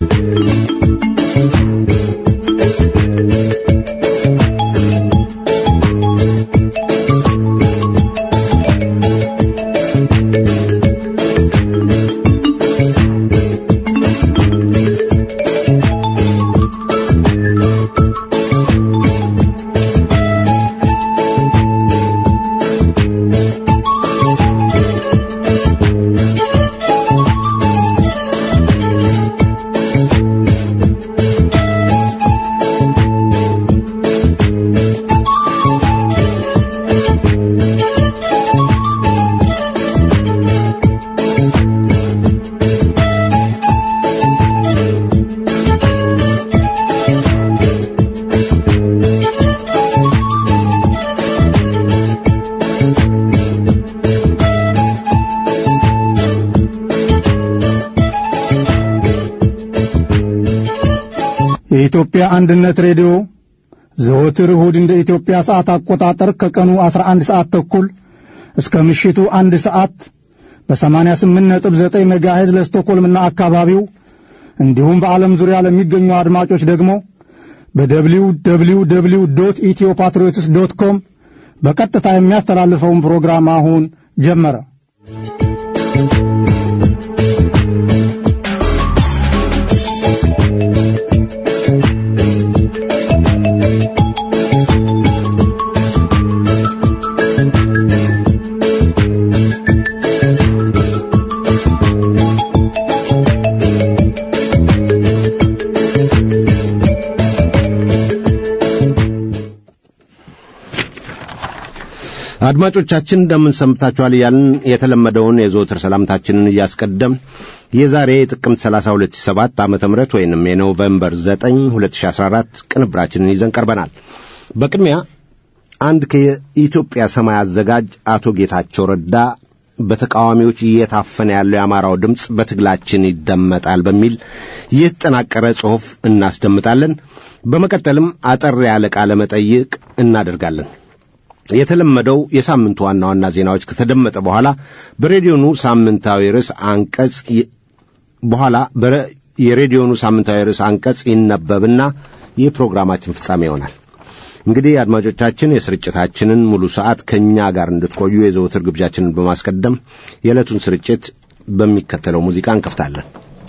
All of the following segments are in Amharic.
የኢትዮጵያ አንድነት ሬዲዮ ዘወትር እሁድ እንደ ኢትዮጵያ ሰዓት አቆጣጠር ከቀኑ 11 ሰዓት ተኩል እስከ ምሽቱ አንድ ሰዓት በ88.9 ሜጋሄዝ ለስቶኮልምና አካባቢው እንዲሁም በዓለም ዙሪያ ለሚገኙ አድማጮች ደግሞ በደብሊው ደብሊው ደብሊው ዶት ኢትዮ ፓትሪዮትስ ዶት ኮም በቀጥታ የሚያስተላልፈውን ፕሮግራም አሁን ጀመረ። አድማጮቻችን እንደምን ሰምታችኋል እያልን የተለመደውን የዘወትር ሰላምታችንን እያስቀደም የዛሬ ጥቅምት 30 2007 ዓመተ ምህረት ወይንም የኖቬምበር 9 2014 ቅንብራችንን ይዘን ቀርበናል። በቅድሚያ አንድ ከኢትዮጵያ ሰማይ አዘጋጅ አቶ ጌታቸው ረዳ በተቃዋሚዎች እየታፈነ ያለው የአማራው ድምፅ በትግላችን ይደመጣል በሚል የተጠናቀረ ጽሑፍ እናስደምጣለን። በመቀጠልም አጠር ያለ ቃለ መጠይቅ እናደርጋለን። የተለመደው የሳምንቱ ዋና ዋና ዜናዎች ከተደመጠ በኋላ በሬዲዮኑ ሳምንታዊ ርዕስ አንቀጽ በኋላ የሬዲዮኑ ሳምንታዊ ርዕስ አንቀጽ ይነበብና የፕሮግራማችን ፍጻሜ ይሆናል። እንግዲህ አድማጮቻችን የስርጭታችንን ሙሉ ሰዓት ከእኛ ጋር እንድትቆዩ የዘወትር ግብዣችንን በማስቀደም የዕለቱን ስርጭት በሚከተለው ሙዚቃ እንከፍታለን።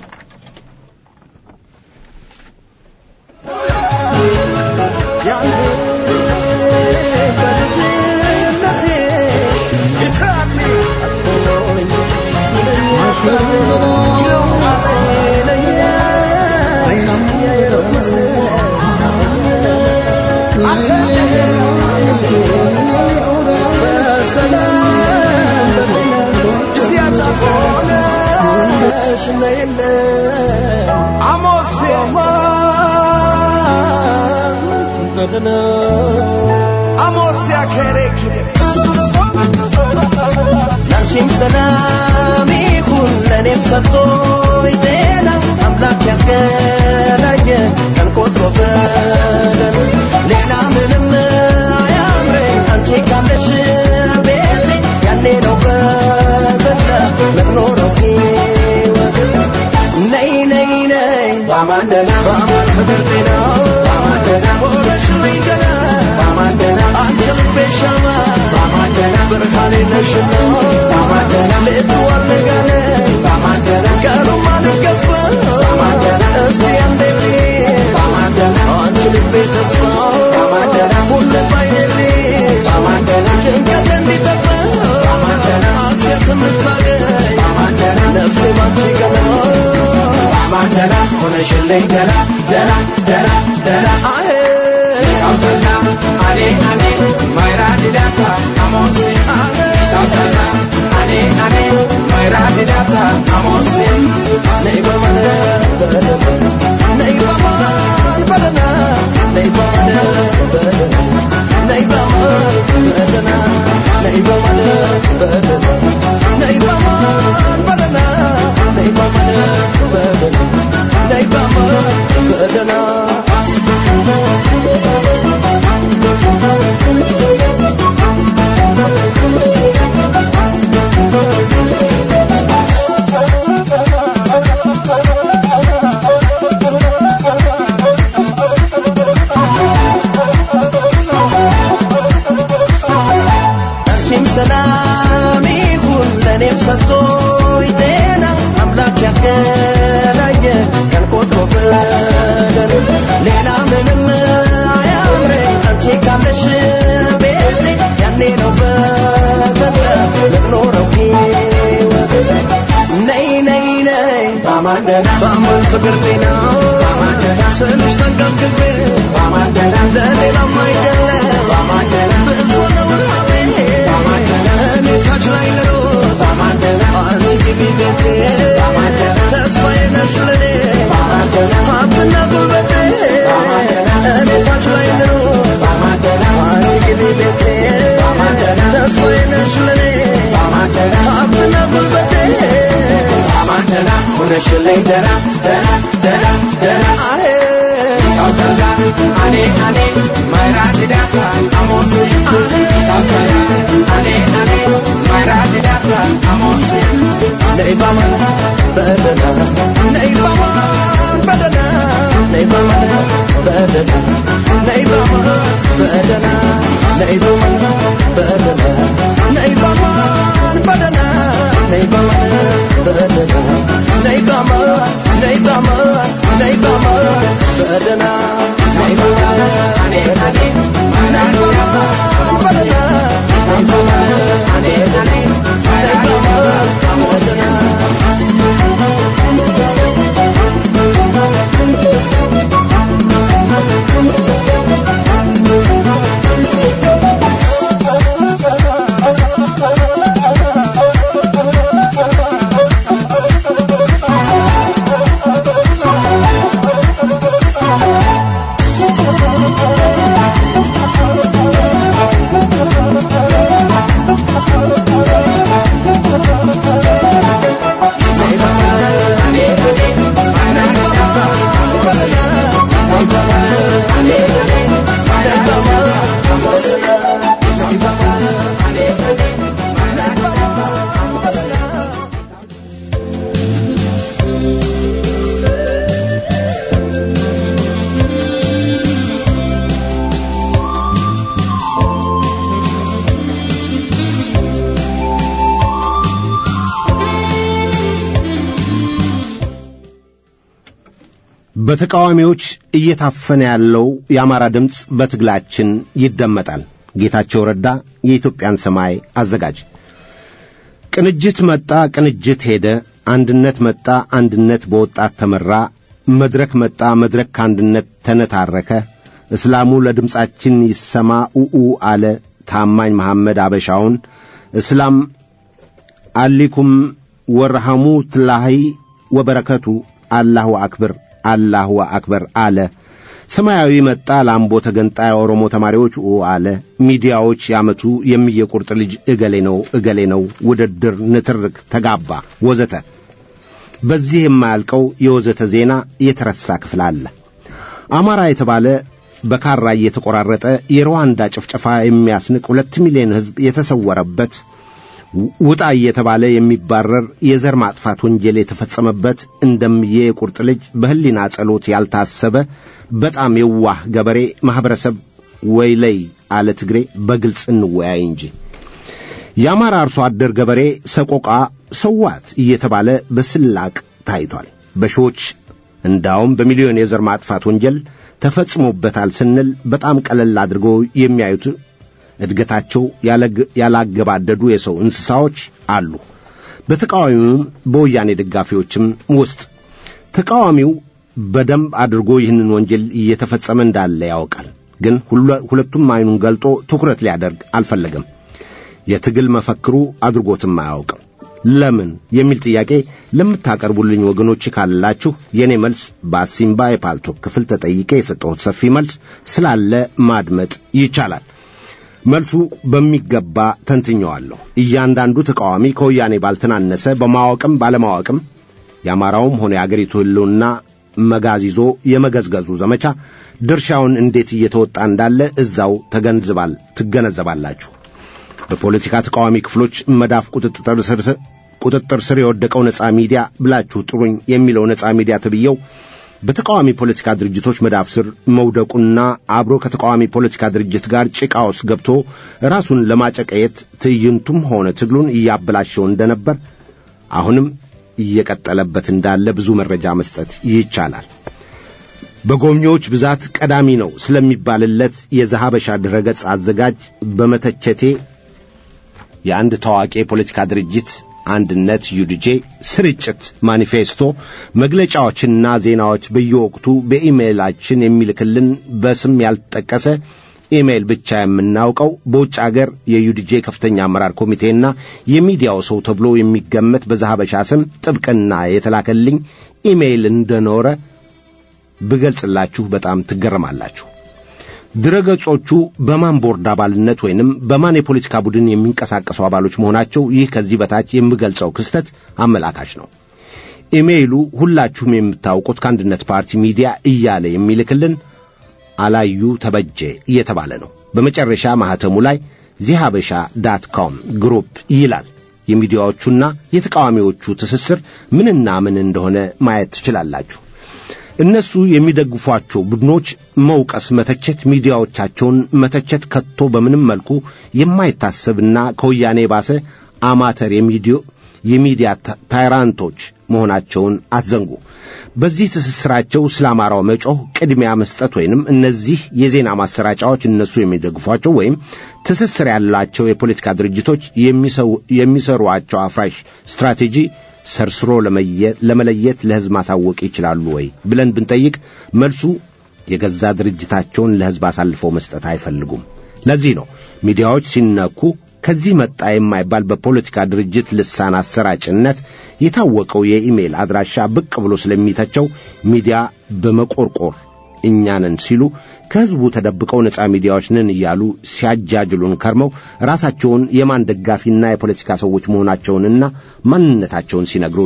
ላንቺም ሰላም ይሁን ለእኔም ሰጥቶኝ ጤና አምላክ ያገናኘ ቀን ቆጥሮ በደል ሌላ ምንም አያምረኝ አንቺ ካለሽ ቤቴ ያኔ ነው በበላ ምኖረው ሕይወት ነይ ነይ ነይ ባማንደና ባማን ፍቅር ጤና ባማንደና ወረሽልኝ ገና ባማንደና አንቺ ልቤ ሻማ ባማንደና ብርሃኔ ነሽና ባማንደና ልትዋል ጋለ ባማንደና ቀኑም አልገባ ባማንደና እስቲ አንዴ ባማንደና አንቺ ልቤ ተስፋ ባማንደና ሁሌም አይደልሽ ባማንደና ጭንቀት እንዲጠፋ ባማንደና ሐሴት የምታገኝ ባማንደና ነፍሴ ባንቺ ገና ባማንደና ሆነሽልኝ ገና ደና ደና ደና አሄ ካውሰና አኔ አኔ ማይራ ዲዳታ አሞሴ ካውሰና አኔ አኔ ማይራ ዲዳታ አሞሴ ነይ በመነ በደና ነይ በማን በደና ነይ በመነ በደና ነይ በማን በደና ነይ በመነ በደና ነይ በማን በደና ነይ በመነ በደና ነይ በማን በደና በአማን ፍቅር ጤና ስልሽ ተንገብግቤ ለሌላም አይደለም ብዙ ነው ራቤ እኔ ታች ላይ ልሮጥ አንቺ ግቢ ቤቴ ተስፋዬ ነሽ ለኔ ሀብትና ጉልበቴ እኔ ታች ላይ ልሮጥ አንቺ ግቢ ቤቴ ተስፋዬ ነሽ ለኔ ሀብትና ጉልበቴ ሁነሽልኝ ደራ ደራ ደራ ደራ አሄ አኔ አኔ ማይራድዳታ አሞሴ አኔ አኔ ማይራድዳታ አሞሴ ነይ ባማን በደና ነይ ባማን በደና ነይ ባማን በደና ነይ ባማን በደና ነይ ባማን በደና ነይ ባማን በደና ነይ ባማን በደና ነይ ባማን ነይ ባማን ነይ ባማን በደና ነይ ባማን አኔ አኔ ነይ ባማን በደና ነይ ባማን አኔ አኔ ነይ ባማን በደና በተቃዋሚዎች እየታፈነ ያለው የአማራ ድምፅ በትግላችን ይደመጣል። ጌታቸው ረዳ የኢትዮጵያን ሰማይ አዘጋጅ። ቅንጅት መጣ፣ ቅንጅት ሄደ። አንድነት መጣ፣ አንድነት በወጣት ተመራ። መድረክ መጣ፣ መድረክ ከአንድነት ተነታረከ። እስላሙ ለድምፃችን ይሰማ ኡኡ አለ። ታማኝ መሐመድ አበሻውን እስላም አሊኩም ወረሐሙ ትላሂ ወበረከቱ አላሁ አክብር አላሁ አክበር አለ። ሰማያዊ መጣ ላምቦ ተገንጣይ ኦሮሞ ተማሪዎች ኡ አለ። ሚዲያዎች ያመቱ የሚየቁርጥ ልጅ እገሌ ነው እገሌ ነው ውድድር፣ ንትርክ፣ ተጋባ ወዘተ። በዚህ የማያልቀው የወዘተ ዜና የተረሳ ክፍል አለ። አማራ የተባለ በካራ እየተቆራረጠ የሩዋንዳ ጭፍጨፋ የሚያስንቅ ሁለት ሚሊዮን ሕዝብ የተሰወረበት ውጣ እየተባለ የሚባረር የዘር ማጥፋት ወንጀል የተፈጸመበት እንደምዬ የቁርጥ ልጅ በሕሊና ጸሎት ያልታሰበ በጣም የዋህ ገበሬ ማኅበረሰብ ወይለይ አለ ትግሬ በግልጽ እንወያይ እንጂ የአማራ አርሶ አደር ገበሬ ሰቆቃ ሰዋት እየተባለ በስላቅ ታይቷል። በሺዎች እንዳውም በሚሊዮን የዘር ማጥፋት ወንጀል ተፈጽሞበታል ስንል በጣም ቀለል አድርገው የሚያዩት እድገታቸው ያላገባደዱ የሰው እንስሳዎች አሉ። በተቃዋሚውም በወያኔ ደጋፊዎችም ውስጥ ተቃዋሚው በደንብ አድርጎ ይህንን ወንጀል እየተፈጸመ እንዳለ ያውቃል። ግን ሁለቱም አይኑን ገልጦ ትኩረት ሊያደርግ አልፈለገም። የትግል መፈክሩ አድርጎትም አያውቅም። ለምን የሚል ጥያቄ ለምታቀርቡልኝ ወገኖች ካላችሁ የእኔ መልስ በአሲምባ የፓልቶክ ክፍል ተጠይቄ የሰጠሁት ሰፊ መልስ ስላለ ማድመጥ ይቻላል። መልሱ በሚገባ ተንትኘዋለሁ። እያንዳንዱ ተቃዋሚ ከወያኔ ባልተናነሰ በማወቅም ባለማወቅም የአማራውም ሆነ የአገሪቱ ሕልውና መጋዝ ይዞ የመገዝገዙ ዘመቻ ድርሻውን እንዴት እየተወጣ እንዳለ እዛው ተገንዝባል ትገነዘባላችሁ። በፖለቲካ ተቃዋሚ ክፍሎች መዳፍ ቁጥጥር ስር ቁጥጥር ስር የወደቀው ነጻ ሚዲያ ብላችሁ ጥሩኝ የሚለው ነጻ ሚዲያ ተብየው በተቃዋሚ ፖለቲካ ድርጅቶች መዳፍ ስር መውደቁና አብሮ ከተቃዋሚ ፖለቲካ ድርጅት ጋር ጭቃ ውስጥ ገብቶ ራሱን ለማጨቀየት ትዕይንቱም ሆነ ትግሉን እያበላሸው እንደነበር አሁንም እየቀጠለበት እንዳለ ብዙ መረጃ መስጠት ይቻላል። በጎብኚዎች ብዛት ቀዳሚ ነው ስለሚባልለት የዘሐበሻ ድረገጽ አዘጋጅ በመተቸቴ የአንድ ታዋቂ የፖለቲካ ድርጅት አንድነት ዩዲጄ ስርጭት ማኒፌስቶ መግለጫዎችና ዜናዎች በየወቅቱ በኢሜይላችን የሚልክልን በስም ያልተጠቀሰ ኢሜይል ብቻ የምናውቀው በውጭ አገር የዩዲጄ ከፍተኛ አመራር ኮሚቴና የሚዲያው ሰው ተብሎ የሚገመት በዛሀበሻ ስም ጥብቅና የተላከልኝ ኢሜይል እንደኖረ ብገልጽላችሁ በጣም ትገረማላችሁ። ድረገጾቹ በማን ቦርድ አባልነት ወይንም በማን የፖለቲካ ቡድን የሚንቀሳቀሱ አባሎች መሆናቸው ይህ ከዚህ በታች የምገልጸው ክስተት አመላካች ነው። ኢሜይሉ ሁላችሁም የምታውቁት ከአንድነት ፓርቲ ሚዲያ እያለ የሚልክልን አላዩ ተበጀ እየተባለ ነው። በመጨረሻ ማኅተሙ ላይ ዚሃበሻ ዳት ኮም ግሩፕ ይላል። የሚዲያዎቹና የተቃዋሚዎቹ ትስስር ምንና ምን እንደሆነ ማየት ትችላላችሁ። እነሱ የሚደግፏቸው ቡድኖች መውቀስ፣ መተቸት፣ ሚዲያዎቻቸውን መተቸት ከቶ በምንም መልኩ የማይታሰብና ከወያኔ ባሰ አማተር የሚዲዮ የሚዲያ ታይራንቶች መሆናቸውን አትዘንጉ። በዚህ ትስስራቸው ስለ አማራው መጮህ ቅድሚያ መስጠት ወይንም እነዚህ የዜና ማሰራጫዎች እነሱ የሚደግፏቸው ወይም ትስስር ያላቸው የፖለቲካ ድርጅቶች የሚሰሯቸው አፍራሽ ስትራቴጂ ሰርስሮ ለመለየት ለሕዝብ ማሳወቅ ይችላሉ ወይ ብለን ብንጠይቅ መልሱ የገዛ ድርጅታቸውን ለሕዝብ አሳልፈው መስጠት አይፈልጉም። ለዚህ ነው ሚዲያዎች ሲነኩ ከዚህ መጣ የማይባል በፖለቲካ ድርጅት ልሳን አሰራጭነት የታወቀው የኢሜል አድራሻ ብቅ ብሎ ስለሚተቸው ሚዲያ በመቆርቆር እኛንን ሲሉ ከሕዝቡ ተደብቀው ነፃ ሚዲያዎች ነን እያሉ ሲያጃጅሉን ከርመው ራሳቸውን የማን ደጋፊና የፖለቲካ ሰዎች መሆናቸውንና ማንነታቸውን ሲነግሩን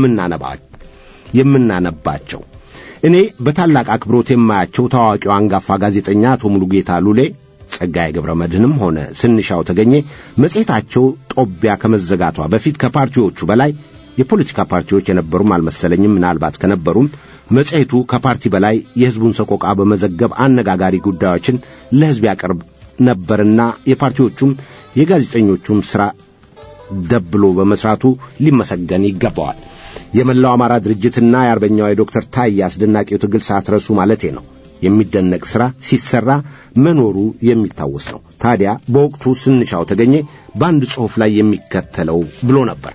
የምናነባቸው እኔ በታላቅ አክብሮት የማያቸው ታዋቂው አንጋፋ ጋዜጠኛ አቶ ሙሉጌታ ሉሌ ጸጋዬ ገብረ መድህንም ሆነ ስንሻው ተገኘ መጽሔታቸው ጦቢያ ከመዘጋቷ በፊት ከፓርቲዎቹ በላይ የፖለቲካ ፓርቲዎች የነበሩም አልመሰለኝም። ምናልባት ከነበሩም መጽሔቱ ከፓርቲ በላይ የሕዝቡን ሰቆቃ በመዘገብ አነጋጋሪ ጉዳዮችን ለሕዝብ ያቀርብ ነበርና የፓርቲዎቹም የጋዜጠኞቹም ሥራ ደብሎ በመሥራቱ ሊመሰገን ይገባዋል። የመላው አማራ ድርጅትና የአርበኛው የዶክተር ታዬ አስደናቂው ትግል ሳትረሱ ማለቴ ነው። የሚደነቅ ሥራ ሲሰራ መኖሩ የሚታወስ ነው። ታዲያ በወቅቱ ስንሻው ተገኘ በአንድ ጽሑፍ ላይ የሚከተለው ብሎ ነበር።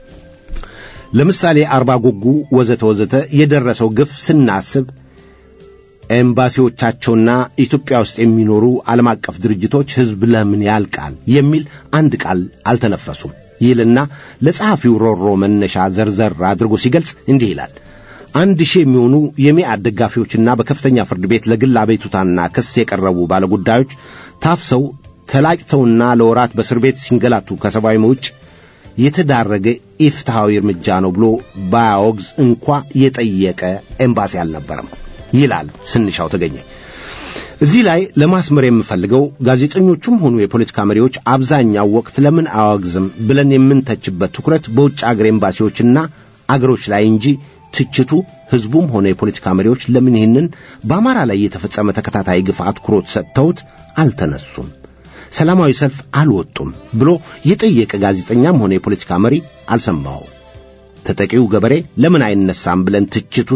ለምሳሌ አርባ ጉጉ ወዘተ ወዘተ የደረሰው ግፍ ስናስብ ኤምባሲዎቻቸውና ኢትዮጵያ ውስጥ የሚኖሩ ዓለም አቀፍ ድርጅቶች ሕዝብ ለምን ያልቃል የሚል አንድ ቃል አልተነፈሱም ይልና ለጸሐፊው ሮሮ መነሻ ዘርዘር አድርጎ ሲገልጽ እንዲህ ይላል። አንድ ሺህ የሚሆኑ የሚአድ ደጋፊዎችና በከፍተኛ ፍርድ ቤት ለግል አቤቱታና ክስ የቀረቡ ባለጉዳዮች ታፍሰው ተላጭተውና ለወራት በእስር ቤት ሲንገላቱ ከሰብአዊ ውጭ የተዳረገ ኢፍትሐዊ እርምጃ ነው ብሎ ባያወግዝ እንኳ የጠየቀ ኤምባሲ አልነበረም ይላል ስንሻው ተገኘ። እዚህ ላይ ለማስመር የምፈልገው ጋዜጠኞቹም ሆኑ የፖለቲካ መሪዎች አብዛኛው ወቅት ለምን አያወግዝም ብለን የምንተችበት ትኩረት በውጭ አገር ኤምባሲዎችና አገሮች ላይ እንጂ ትችቱ ሕዝቡም ሆነ የፖለቲካ መሪዎች ለምን ይህንን በአማራ ላይ የተፈጸመ ተከታታይ ግፍ አትኩሮት ሰጥተውት አልተነሱም፣ ሰላማዊ ሰልፍ አልወጡም ብሎ የጠየቀ ጋዜጠኛም ሆነ የፖለቲካ መሪ አልሰማው። ተጠቂው ገበሬ ለምን አይነሳም ብለን ትችቱ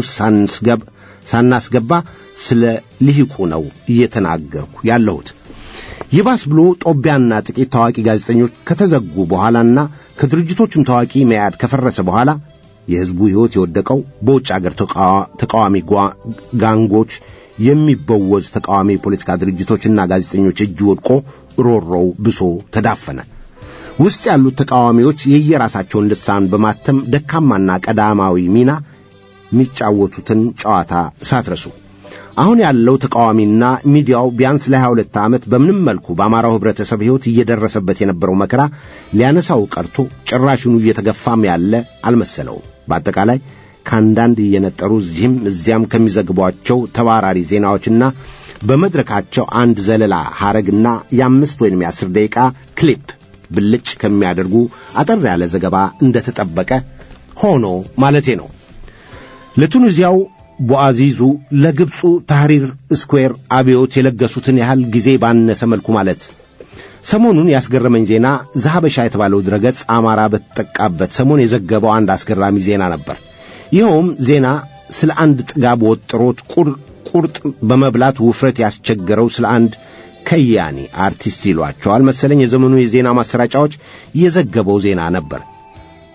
ሳናስገባ ስለ ልሂቁ ነው እየተናገርኩ ያለሁት። ይባስ ብሎ ጦቢያና ጥቂት ታዋቂ ጋዜጠኞች ከተዘጉ በኋላና ከድርጅቶቹም ታዋቂ መያድ ከፈረሰ በኋላ የሕዝቡ ሕይወት የወደቀው በውጭ አገር ተቃዋሚ ጋንጎች የሚበወዝ ተቃዋሚ የፖለቲካ ድርጅቶችና ጋዜጠኞች እጅ ወድቆ ሮሮው ብሶ ተዳፈነ። ውስጥ ያሉት ተቃዋሚዎች የየራሳቸውን ልሳን በማተም ደካማና ቀዳማዊ ሚና የሚጫወቱትን ጨዋታ ሳትረሱ አሁን ያለው ተቃዋሚና ሚዲያው ቢያንስ ለሀያ ሁለት ዓመት በምንም መልኩ በአማራው ኅብረተሰብ ሕይወት እየደረሰበት የነበረው መከራ ሊያነሳው ቀርቶ ጭራሽኑ እየተገፋም ያለ አልመሰለውም። በአጠቃላይ ከአንዳንድ እየነጠሩ እዚህም እዚያም ከሚዘግቧቸው ተባራሪ ዜናዎችና በመድረካቸው አንድ ዘለላ ሐረግና የአምስት ወይም የአስር ደቂቃ ክሊፕ ብልጭ ከሚያደርጉ አጠር ያለ ዘገባ እንደተጠበቀ ሆኖ ማለቴ ነው። ለቱኒዚያው ቦአዚዙ ለግብፁ ታህሪር ስኩዌር አብዮት የለገሱትን ያህል ጊዜ ባነሰ መልኩ ማለት ሰሞኑን ያስገረመኝ ዜና ዘሐበሻ የተባለው ድረገጽ አማራ በተጠቃበት ሰሞን የዘገበው አንድ አስገራሚ ዜና ነበር። ይኸውም ዜና ስለ አንድ ጥጋብ ወጥሮት ቁርጥ በመብላት ውፍረት ያስቸገረው ስለ አንድ ከያኒ አርቲስት ይሏቸዋል መሰለኝ የዘመኑ የዜና ማሰራጫዎች የዘገበው ዜና ነበር።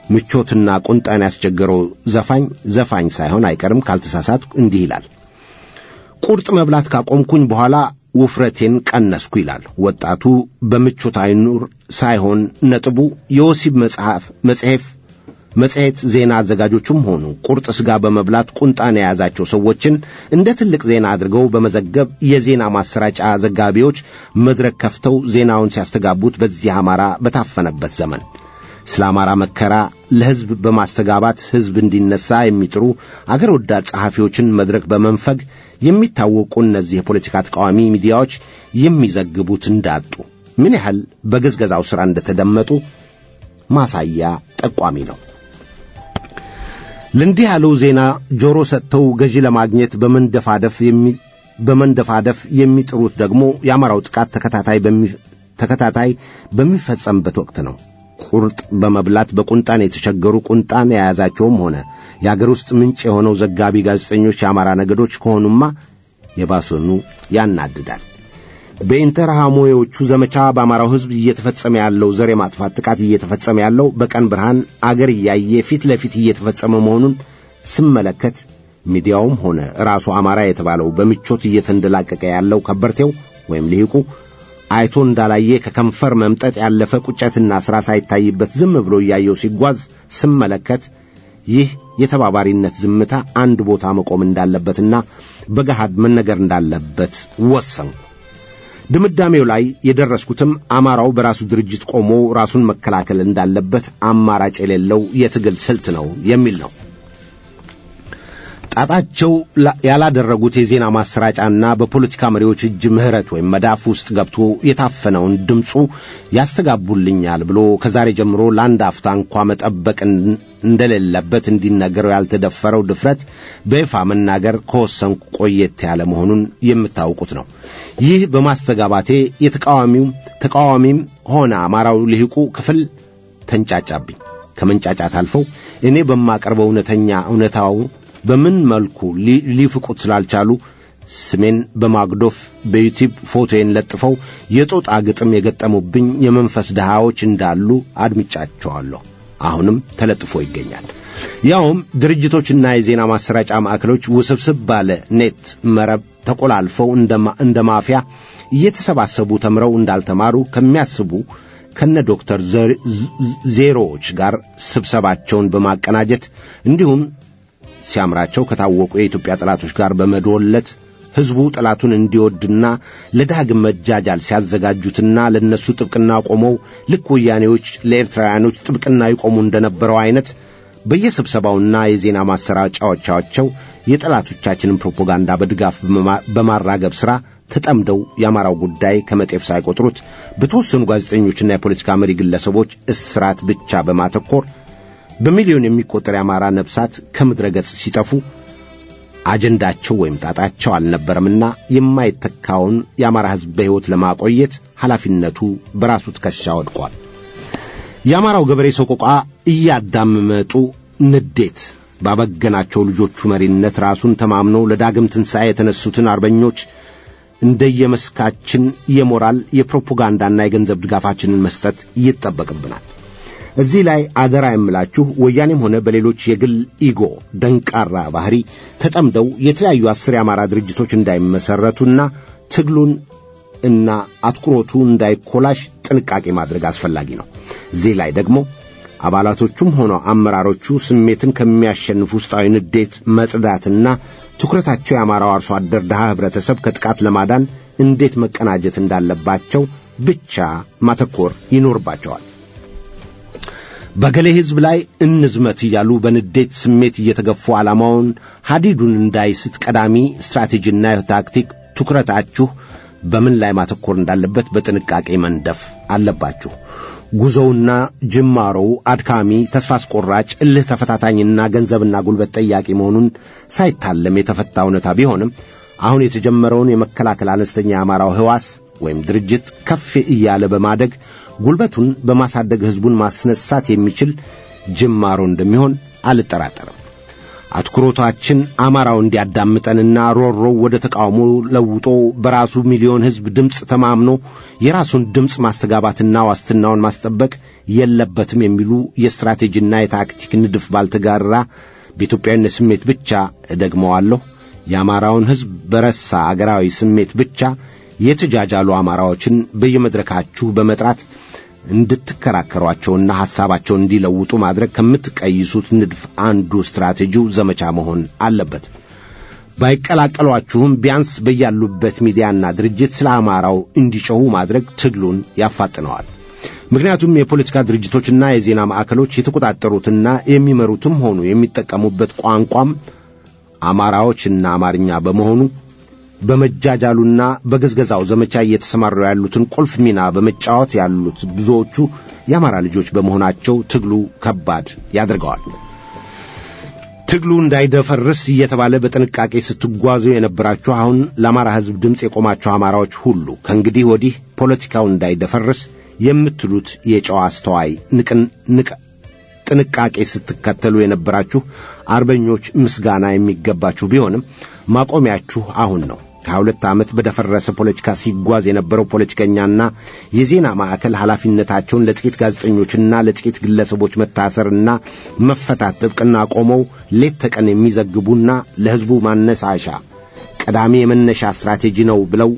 ምቾትና ቁንጣን ያስቸገረው ዘፋኝ ዘፋኝ ሳይሆን አይቀርም ካልተሳሳት እንዲህ ይላል። ቁርጥ መብላት ካቆምኩኝ በኋላ ውፍረቴን ቀነስኩ ይላል ወጣቱ። በምቾት አይኑር ሳይሆን ነጥቡ የወሲብ መጽሐፍ መጽሔፍ መጽሔት ዜና አዘጋጆቹም ሆኑ ቁርጥ ሥጋ በመብላት ቁንጣን የያዛቸው ሰዎችን እንደ ትልቅ ዜና አድርገው በመዘገብ የዜና ማሰራጫ ዘጋቢዎች መድረክ ከፍተው ዜናውን ሲያስተጋቡት በዚህ አማራ በታፈነበት ዘመን ስለ አማራ መከራ ለሕዝብ በማስተጋባት ሕዝብ እንዲነሳ የሚጥሩ አገር ወዳድ ጸሐፊዎችን መድረክ በመንፈግ የሚታወቁ እነዚህ የፖለቲካ ተቃዋሚ ሚዲያዎች የሚዘግቡት እንዳጡ ምን ያህል በገዝገዛው ሥራ እንደተደመጡ ማሳያ ጠቋሚ ነው። ለእንዲህ ያለው ዜና ጆሮ ሰጥተው ገዢ ለማግኘት በመንደፋደፍ የሚ በመንደፋደፍ የሚጥሩት ደግሞ የአማራው ጥቃት ተከታታይ በሚ ተከታታይ በሚፈጸምበት ወቅት ነው። ቁርጥ በመብላት በቁንጣን የተቸገሩ ቁንጣን የያዛቸውም ሆነ የአገር ውስጥ ምንጭ የሆነው ዘጋቢ ጋዜጠኞች የአማራ ነገዶች ከሆኑማ የባሰኑ ያናድዳል። በኢንተርሃሞዎቹ ዘመቻ በአማራው ሕዝብ እየተፈጸመ ያለው ዘር የማጥፋት ጥቃት እየተፈጸመ ያለው በቀን ብርሃን አገር እያየ ፊት ለፊት እየተፈጸመ መሆኑን ስመለከት ሚዲያውም ሆነ ራሱ አማራ የተባለው በምቾት እየተንደላቀቀ ያለው ከበርቴው ወይም ልሂቁ አይቶ እንዳላየ ከከንፈር መምጠጥ ያለፈ ቁጨትና ሥራ ሳይታይበት ዝም ብሎ እያየው ሲጓዝ ስመለከት ይህ የተባባሪነት ዝምታ አንድ ቦታ መቆም እንዳለበትና በገሃድ መነገር እንዳለበት ወሰንኩ። ድምዳሜው ላይ የደረስኩትም አማራው በራሱ ድርጅት ቆሞ ራሱን መከላከል እንዳለበት አማራጭ የሌለው የትግል ስልት ነው የሚል ነው። ጣጣቸው ያላደረጉት የዜና ማሰራጫና በፖለቲካ መሪዎች እጅ ምህረት ወይም መዳፍ ውስጥ ገብቶ የታፈነውን ድምፁ ያስተጋቡልኛል ብሎ ከዛሬ ጀምሮ ለአንድ አፍታ እንኳ መጠበቅ እንደሌለበት እንዲነገረው ያልተደፈረው ድፍረት በይፋ መናገር ከወሰንኩ ቆየት ያለ መሆኑን የምታውቁት ነው። ይህ በማስተጋባቴ የተቃዋሚው ተቃዋሚም ሆነ አማራው ልሂቁ ክፍል ተንጫጫብኝ። ከመንጫጫት አልፈው እኔ በማቀርበው እውነተኛ እውነታው በምን መልኩ ሊፍቁት ስላልቻሉ ስሜን በማግዶፍ በዩቲዩብ ፎቶዬን ለጥፈው የጦጣ ግጥም የገጠሙብኝ የመንፈስ ድሃዎች እንዳሉ አድምጫቸዋለሁ። አሁንም ተለጥፎ ይገኛል። ያውም ድርጅቶችና የዜና ማሰራጫ ማዕከሎች ውስብስብ ባለ ኔት መረብ ተቆላልፈው እንደ ማፊያ እየተሰባሰቡ ተምረው እንዳልተማሩ ከሚያስቡ ከነ ዶክተር ዜሮዎች ጋር ስብሰባቸውን በማቀናጀት እንዲሁም ሲያምራቸው ከታወቁ የኢትዮጵያ ጠላቶች ጋር በመዶለት ሕዝቡ ጠላቱን እንዲወድና ለዳግም መጃጃል ሲያዘጋጁትና ለእነሱ ጥብቅና ቆመው ልክ ወያኔዎች ለኤርትራውያኖች ጥብቅና ይቆሙ እንደነበረው አይነት በየስብሰባውና የዜና ማሰራጫዎቻቸው የጠላቶቻችንን ፕሮፓጋንዳ በድጋፍ በማራገብ ሥራ ተጠምደው የአማራው ጉዳይ ከመጤፍ ሳይቆጥሩት በተወሰኑ ጋዜጠኞችና የፖለቲካ መሪ ግለሰቦች እስራት ብቻ በማተኮር በሚሊዮን የሚቆጠር የአማራ ነፍሳት ከምድረ ገጽ ሲጠፉ አጀንዳቸው ወይም ጣጣቸው አልነበረምና የማይተካውን የአማራ ሕዝብ በሕይወት ለማቆየት ኃላፊነቱ በራሱ ትከሻ ወድቋል። የአማራው ገበሬ ሰቆቃ እያዳመጡ ንዴት ባበገናቸው ልጆቹ መሪነት ራሱን ተማምኖ ለዳግም ትንሣኤ የተነሱትን አርበኞች እንደየመስካችን የሞራል የፕሮፓጋንዳና የገንዘብ ድጋፋችንን መስጠት ይጠበቅብናል። እዚህ ላይ አደራ የምላችሁ ወያኔም ሆነ በሌሎች የግል ኢጎ ደንቃራ ባህሪ ተጠምደው የተለያዩ አስር የአማራ ድርጅቶች እንዳይመሰረቱና ትግሉን እና አትኩሮቱ እንዳይኮላሽ ጥንቃቄ ማድረግ አስፈላጊ ነው። እዚህ ላይ ደግሞ አባላቶቹም ሆነ አመራሮቹ ስሜትን ከሚያሸንፍ ውስጣዊ ንዴት መጽዳትና ትኩረታቸው የአማራው አርሶ አደር ድሃ ኅብረተሰብ ከጥቃት ለማዳን እንዴት መቀናጀት እንዳለባቸው ብቻ ማተኮር ይኖርባቸዋል። በገሌ ሕዝብ ላይ እንዝመት እያሉ በንዴት ስሜት እየተገፉ ዓላማውን ሐዲዱን እንዳይስት ቀዳሚ ስትራቴጂና ታክቲክ ትኩረታችሁ በምን ላይ ማተኮር እንዳለበት በጥንቃቄ መንደፍ አለባችሁ። ጉዞውና ጅማሮው አድካሚ፣ ተስፋ አስቆራጭ፣ እልህ ተፈታታኝና ገንዘብና ጉልበት ጠያቂ መሆኑን ሳይታለም የተፈታ እውነታ ቢሆንም አሁን የተጀመረውን የመከላከል አነስተኛ የአማራው ሕዋስ ወይም ድርጅት ከፍ እያለ በማደግ ጉልበቱን በማሳደግ ሕዝቡን ማስነሳት የሚችል ጅማሮ እንደሚሆን አልጠራጠርም። አትኩሮታችን አማራው እንዲያዳምጠንና ሮሮው ወደ ተቃውሞ ለውጦ በራሱ ሚሊዮን ሕዝብ ድምፅ ተማምኖ የራሱን ድምፅ ማስተጋባትና ዋስትናውን ማስጠበቅ የለበትም የሚሉ የስትራቴጂና የታክቲክ ንድፍ ባልተጋራ በኢትዮጵያዊነት ስሜት ብቻ እደግመዋለሁ የአማራውን ሕዝብ በረሳ አገራዊ ስሜት ብቻ የተጃጃሉ አማራዎችን በየመድረካችሁ በመጥራት እንድትከራከሯቸውና ሐሳባቸውን እንዲለውጡ ማድረግ ከምትቀይሱት ንድፍ አንዱ ስትራቴጂው ዘመቻ መሆን አለበት። ባይቀላቀሏችሁም ቢያንስ በያሉበት ሚዲያና ድርጅት ስለ አማራው እንዲጮኹ ማድረግ ትግሉን ያፋጥነዋል። ምክንያቱም የፖለቲካ ድርጅቶችና የዜና ማዕከሎች የተቆጣጠሩትና የሚመሩትም ሆኑ የሚጠቀሙበት ቋንቋም አማራዎችና አማርኛ በመሆኑ በመጃጃሉና በገዝገዛው ዘመቻ እየተሰማሩ ያሉትን ቁልፍ ሚና በመጫወት ያሉት ብዙዎቹ የአማራ ልጆች በመሆናቸው ትግሉ ከባድ ያደርገዋል። ትግሉ እንዳይደፈርስ እየተባለ በጥንቃቄ ስትጓዙ የነበራችሁ አሁን ለአማራ ሕዝብ ድምፅ የቆማችሁ አማራዎች ሁሉ ከእንግዲህ ወዲህ ፖለቲካው እንዳይደፈርስ የምትሉት የጨዋ አስተዋይ ንቅ ጥንቃቄ ስትከተሉ የነበራችሁ አርበኞች ምስጋና የሚገባችሁ ቢሆንም ማቆሚያችሁ አሁን ነው። ከሀያ ሁለት ዓመት በደፈረሰ ፖለቲካ ሲጓዝ የነበረው ፖለቲከኛና የዜና ማዕከል ኃላፊነታቸውን ለጥቂት ጋዜጠኞችና ለጥቂት ግለሰቦች መታሰርና መፈታት ጥብቅና ቆመው ሌት ተቀን የሚዘግቡና ለሕዝቡ ማነሳሻ ቀዳሚ የመነሻ ስትራቴጂ ነው ብለው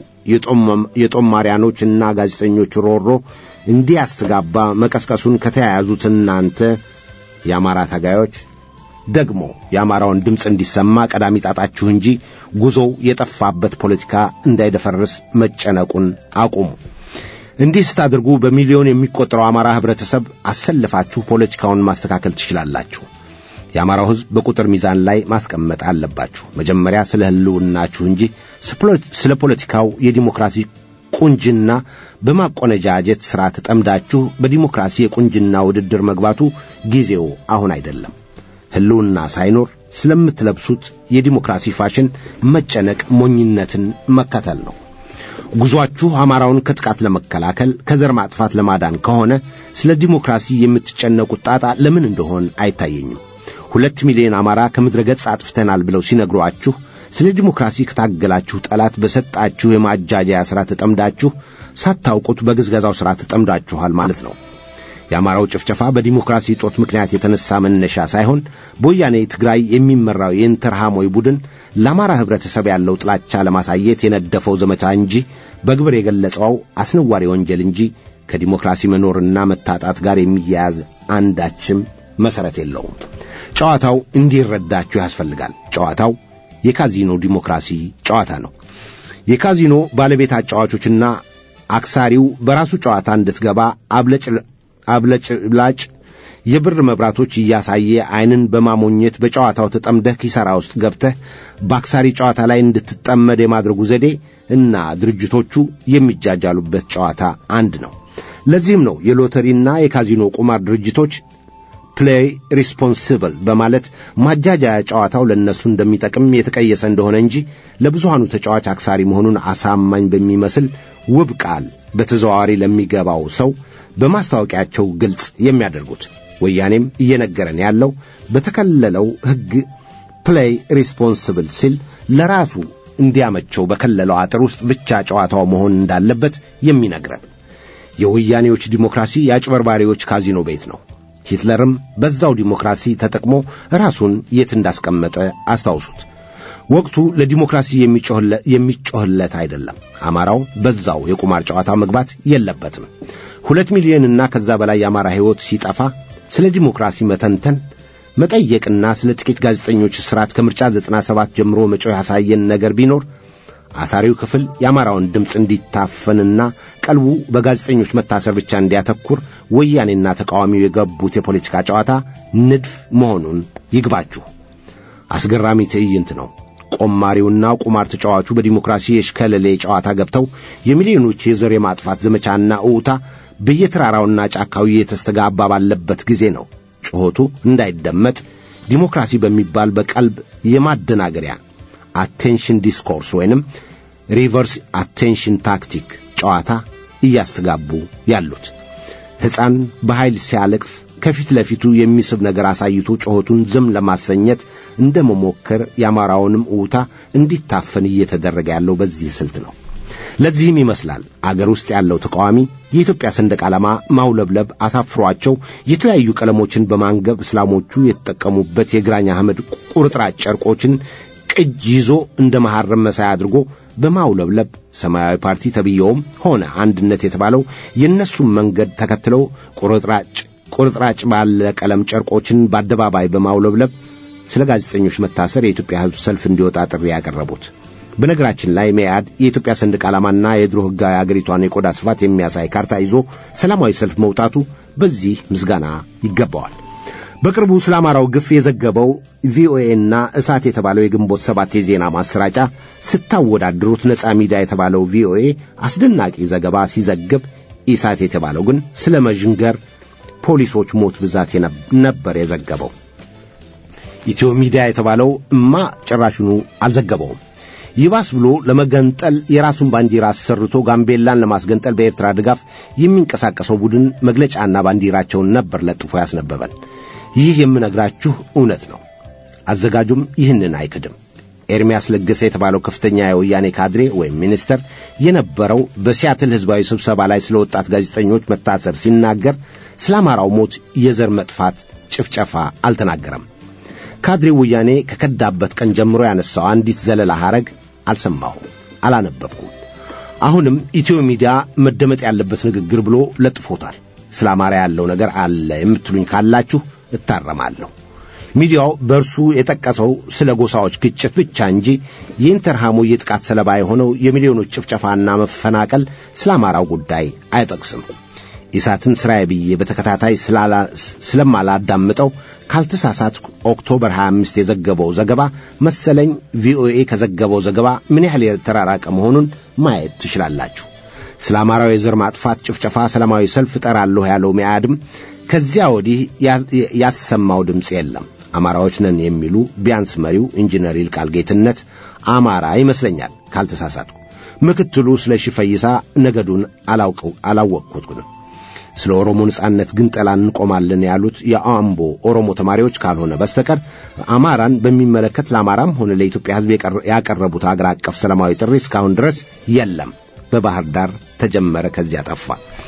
የጦማሪያኖችና ጋዜጠኞች ሮሮ እንዲያስተጋባ መቀስቀሱን ከተያያዙት እናንተ የአማራ ታጋዮች ደግሞ የአማራውን ድምፅ እንዲሰማ ቀዳሚ ጣጣችሁ እንጂ ጉዞው የጠፋበት ፖለቲካ እንዳይደፈርስ መጨነቁን አቁሙ። እንዲህ ስታደርጉ በሚሊዮን የሚቆጠረው አማራ ኅብረተሰብ አሰልፋችሁ ፖለቲካውን ማስተካከል ትችላላችሁ። የአማራው ሕዝብ በቁጥር ሚዛን ላይ ማስቀመጥ አለባችሁ። መጀመሪያ ስለ ሕልውናችሁ እንጂ ስለ ፖለቲካው የዲሞክራሲ ቁንጅና በማቆነጃጀት ሥራ ተጠምዳችሁ በዲሞክራሲ የቁንጅና ውድድር መግባቱ ጊዜው አሁን አይደለም። ሕልውና ሳይኖር ስለምትለብሱት የዲሞክራሲ ፋሽን መጨነቅ ሞኝነትን መከተል ነው። ጉዞአችሁ አማራውን ከጥቃት ለመከላከል ከዘር ማጥፋት ለማዳን ከሆነ ስለ ዲሞክራሲ የምትጨነቁት ጣጣ ለምን እንደሆን አይታየኝም። ሁለት ሚሊዮን አማራ ከምድረ ገጽ አጥፍተናል ብለው ሲነግሯችሁ ስለ ዲሞክራሲ ከታገላችሁ ጠላት በሰጣችሁ የማጃጃያ ሥራ ተጠምዳችሁ ሳታውቁት በግዝገዛው ሥራ ተጠምዳችኋል ማለት ነው። የአማራው ጭፍጨፋ በዲሞክራሲ እጦት ምክንያት የተነሳ መነሻ ሳይሆን በወያኔ ትግራይ የሚመራው የኢንተርሃሞይ ቡድን ለአማራ ኅብረተሰብ ያለው ጥላቻ ለማሳየት የነደፈው ዘመቻ እንጂ በግብር የገለጸው አስነዋሪ ወንጀል እንጂ ከዲሞክራሲ መኖርና መታጣት ጋር የሚያያዝ አንዳችም መሠረት የለውም። ጨዋታው እንዲረዳችሁ ያስፈልጋል። ጨዋታው የካዚኖ ዲሞክራሲ ጨዋታ ነው። የካዚኖ ባለቤት አጫዋቾችና አክሳሪው በራሱ ጨዋታ እንድትገባ አብለጭላጭ የብር መብራቶች እያሳየ ዐይንን በማሞኘት በጨዋታው ተጠምደህ ኪሳራ ውስጥ ገብተህ በአክሳሪ ጨዋታ ላይ እንድትጠመድ የማድረጉ ዘዴ እና ድርጅቶቹ የሚጃጃሉበት ጨዋታ አንድ ነው። ለዚህም ነው የሎተሪና የካዚኖ ቁማር ድርጅቶች ፕሌይ ሪስፖንሲብል በማለት ማጃጃያ ጨዋታው ለእነሱ እንደሚጠቅም የተቀየሰ እንደሆነ እንጂ ለብዙሃኑ ተጫዋች አክሳሪ መሆኑን አሳማኝ በሚመስል ውብ ቃል በተዘዋዋሪ ለሚገባው ሰው በማስታወቂያቸው ግልጽ የሚያደርጉት ወያኔም እየነገረን ያለው በተከለለው ሕግ ፕሌይ ሪስፖንስብል ሲል ለራሱ እንዲያመቸው በከለለው አጥር ውስጥ ብቻ ጨዋታው መሆን እንዳለበት የሚነግረን የወያኔዎች ዲሞክራሲ የአጭበርባሪዎች ካዚኖ ቤት ነው። ሂትለርም በዛው ዲሞክራሲ ተጠቅሞ ራሱን የት እንዳስቀመጠ አስታውሱት። ወቅቱ ለዲሞክራሲ የሚጮህለት አይደለም። አማራው በዛው የቁማር ጨዋታ መግባት የለበትም። ሁለት ሚሊዮንና ከዛ በላይ የአማራ ሕይወት ሲጠፋ ስለ ዲሞክራሲ መተንተን መጠየቅና ስለ ጥቂት ጋዜጠኞች እስራት ከምርጫ ዘጠና ሰባት ጀምሮ መጮህ ያሳየን ነገር ቢኖር አሳሪው ክፍል የአማራውን ድምፅ እንዲታፈንና ቀልቡ በጋዜጠኞች መታሰር ብቻ እንዲያተኩር ወያኔና ተቃዋሚው የገቡት የፖለቲካ ጨዋታ ንድፍ መሆኑን ይግባችሁ። አስገራሚ ትዕይንት ነው። ቆማሪውና ቁማር ተጫዋቹ በዲሞክራሲ የሽከለሌ ጨዋታ ገብተው የሚሊዮኖች የዘር የማጥፋት ዘመቻና እውታ በየተራራውና ጫካው የተስተጋባ ባለበት ጊዜ ነው ጩኸቱ እንዳይደመጥ ዲሞክራሲ በሚባል በቀልብ የማደናገሪያ አቴንሽን ዲስኮርስ ወይንም ሪቨርስ አቴንሽን ታክቲክ ጨዋታ እያስተጋቡ ያሉት። ሕፃን በኃይል ሲያለቅስ ከፊት ለፊቱ የሚስብ ነገር አሳይቶ ጩኸቱን ዝም ለማሰኘት እንደ መሞከር የአማራውንም እውታ እንዲታፈን እየተደረገ ያለው በዚህ ስልት ነው። ለዚህም ይመስላል አገር ውስጥ ያለው ተቃዋሚ የኢትዮጵያ ሰንደቅ ዓላማ ማውለብለብ አሳፍሯቸው የተለያዩ ቀለሞችን በማንገብ እስላሞቹ የተጠቀሙበት የግራኝ አህመድ ቁርጥራጭ ጨርቆችን ቅጅ ይዞ እንደ መሐረም መሳይ አድርጎ በማውለብለብ ሰማያዊ ፓርቲ ተብየውም ሆነ አንድነት የተባለው የእነሱም መንገድ ተከትለው ቁርጥራጭ ቁርጥራጭ ባለ ቀለም ጨርቆችን በአደባባይ በማውለብለብ ስለ ጋዜጠኞች መታሰር የኢትዮጵያ ሕዝብ ሰልፍ እንዲወጣ ጥሪ ያቀረቡት። በነገራችን ላይ መያድ የኢትዮጵያ ሰንደቅ ዓላማና የድሮ ሕጋዊ አገሪቷን የቆዳ ስፋት የሚያሳይ ካርታ ይዞ ሰላማዊ ሰልፍ መውጣቱ በዚህ ምስጋና ይገባዋል። በቅርቡ ስለ አማራው ግፍ የዘገበው ቪኦኤና እሳት የተባለው የግንቦት ሰባት የዜና ማሰራጫ ስታወዳድሩት ነፃ ሚዲያ የተባለው ቪኦኤ አስደናቂ ዘገባ ሲዘግብ፣ ኢሳት የተባለው ግን ስለ መዥንገር ፖሊሶች ሞት ብዛት ነበር የዘገበው። ኢትዮ ሚዲያ የተባለው እማ ጭራሹኑ አልዘገበውም። ይባስ ብሎ ለመገንጠል የራሱን ባንዲራ አሰርቶ ጋምቤላን ለማስገንጠል በኤርትራ ድጋፍ የሚንቀሳቀሰው ቡድን መግለጫና ባንዲራቸውን ነበር ለጥፎ ያስነበበን። ይህ የምነግራችሁ እውነት ነው። አዘጋጁም ይህንን አይክድም። ኤርሚያስ ለገሰ የተባለው ከፍተኛ የወያኔ ካድሬ ወይም ሚኒስተር የነበረው በሲያትል ሕዝባዊ ስብሰባ ላይ ስለ ወጣት ጋዜጠኞች መታሰር ሲናገር ስለ አማራው ሞት፣ የዘር መጥፋት፣ ጭፍጨፋ አልተናገረም። ካድሬው ወያኔ ከከዳበት ቀን ጀምሮ ያነሳው አንዲት ዘለላ ሐረግ አልሰማሁም፣ አላነበብኩም። አሁንም ኢትዮ ሚዲያ መደመጥ ያለበት ንግግር ብሎ ለጥፎታል። ስለ አማራ ያለው ነገር አለ የምትሉኝ ካላችሁ እታረማለሁ። ሚዲያው በእርሱ የጠቀሰው ስለ ጎሳዎች ግጭት ብቻ እንጂ የኢንተርሃሙ የጥቃት ሰለባ የሆነው የሚሊዮኖች ጭፍጨፋና መፈናቀል ስለ አማራው ጉዳይ አይጠቅስም። ኢሳትን ስራዬ ብዬ በተከታታይ ስለማላዳምጠው ካልተሳሳት ኦክቶበር 25 የዘገበው ዘገባ መሰለኝ ቪኦኤ ከዘገበው ዘገባ ምን ያህል የተራራቀ መሆኑን ማየት ትችላላችሁ። ስለ አማራው የዘር ማጥፋት ጭፍጨፋ ሰላማዊ ሰልፍ እጠራለሁ ያለው ሚያድም ከዚያ ወዲህ ያሰማው ድምፅ የለም። አማራዎች ነን የሚሉ ቢያንስ መሪው ኢንጂነር ይልቃል ጌትነት አማራ ይመስለኛል ካልተሳሳትኩ። ምክትሉ ስለ ሽፈይሳ ነገዱን አላውቀው አላወቅኩትም። ስለ ኦሮሞ ነጻነት ግን ጠላ እንቆማለን ያሉት የአምቦ ኦሮሞ ተማሪዎች ካልሆነ በስተቀር አማራን በሚመለከት ለአማራም ሆነ ለኢትዮጵያ ሕዝብ ያቀረቡት አገር አቀፍ ሰላማዊ ጥሪ እስካሁን ድረስ የለም። በባህር ዳር ተጀመረ፣ ከዚያ ጠፋ።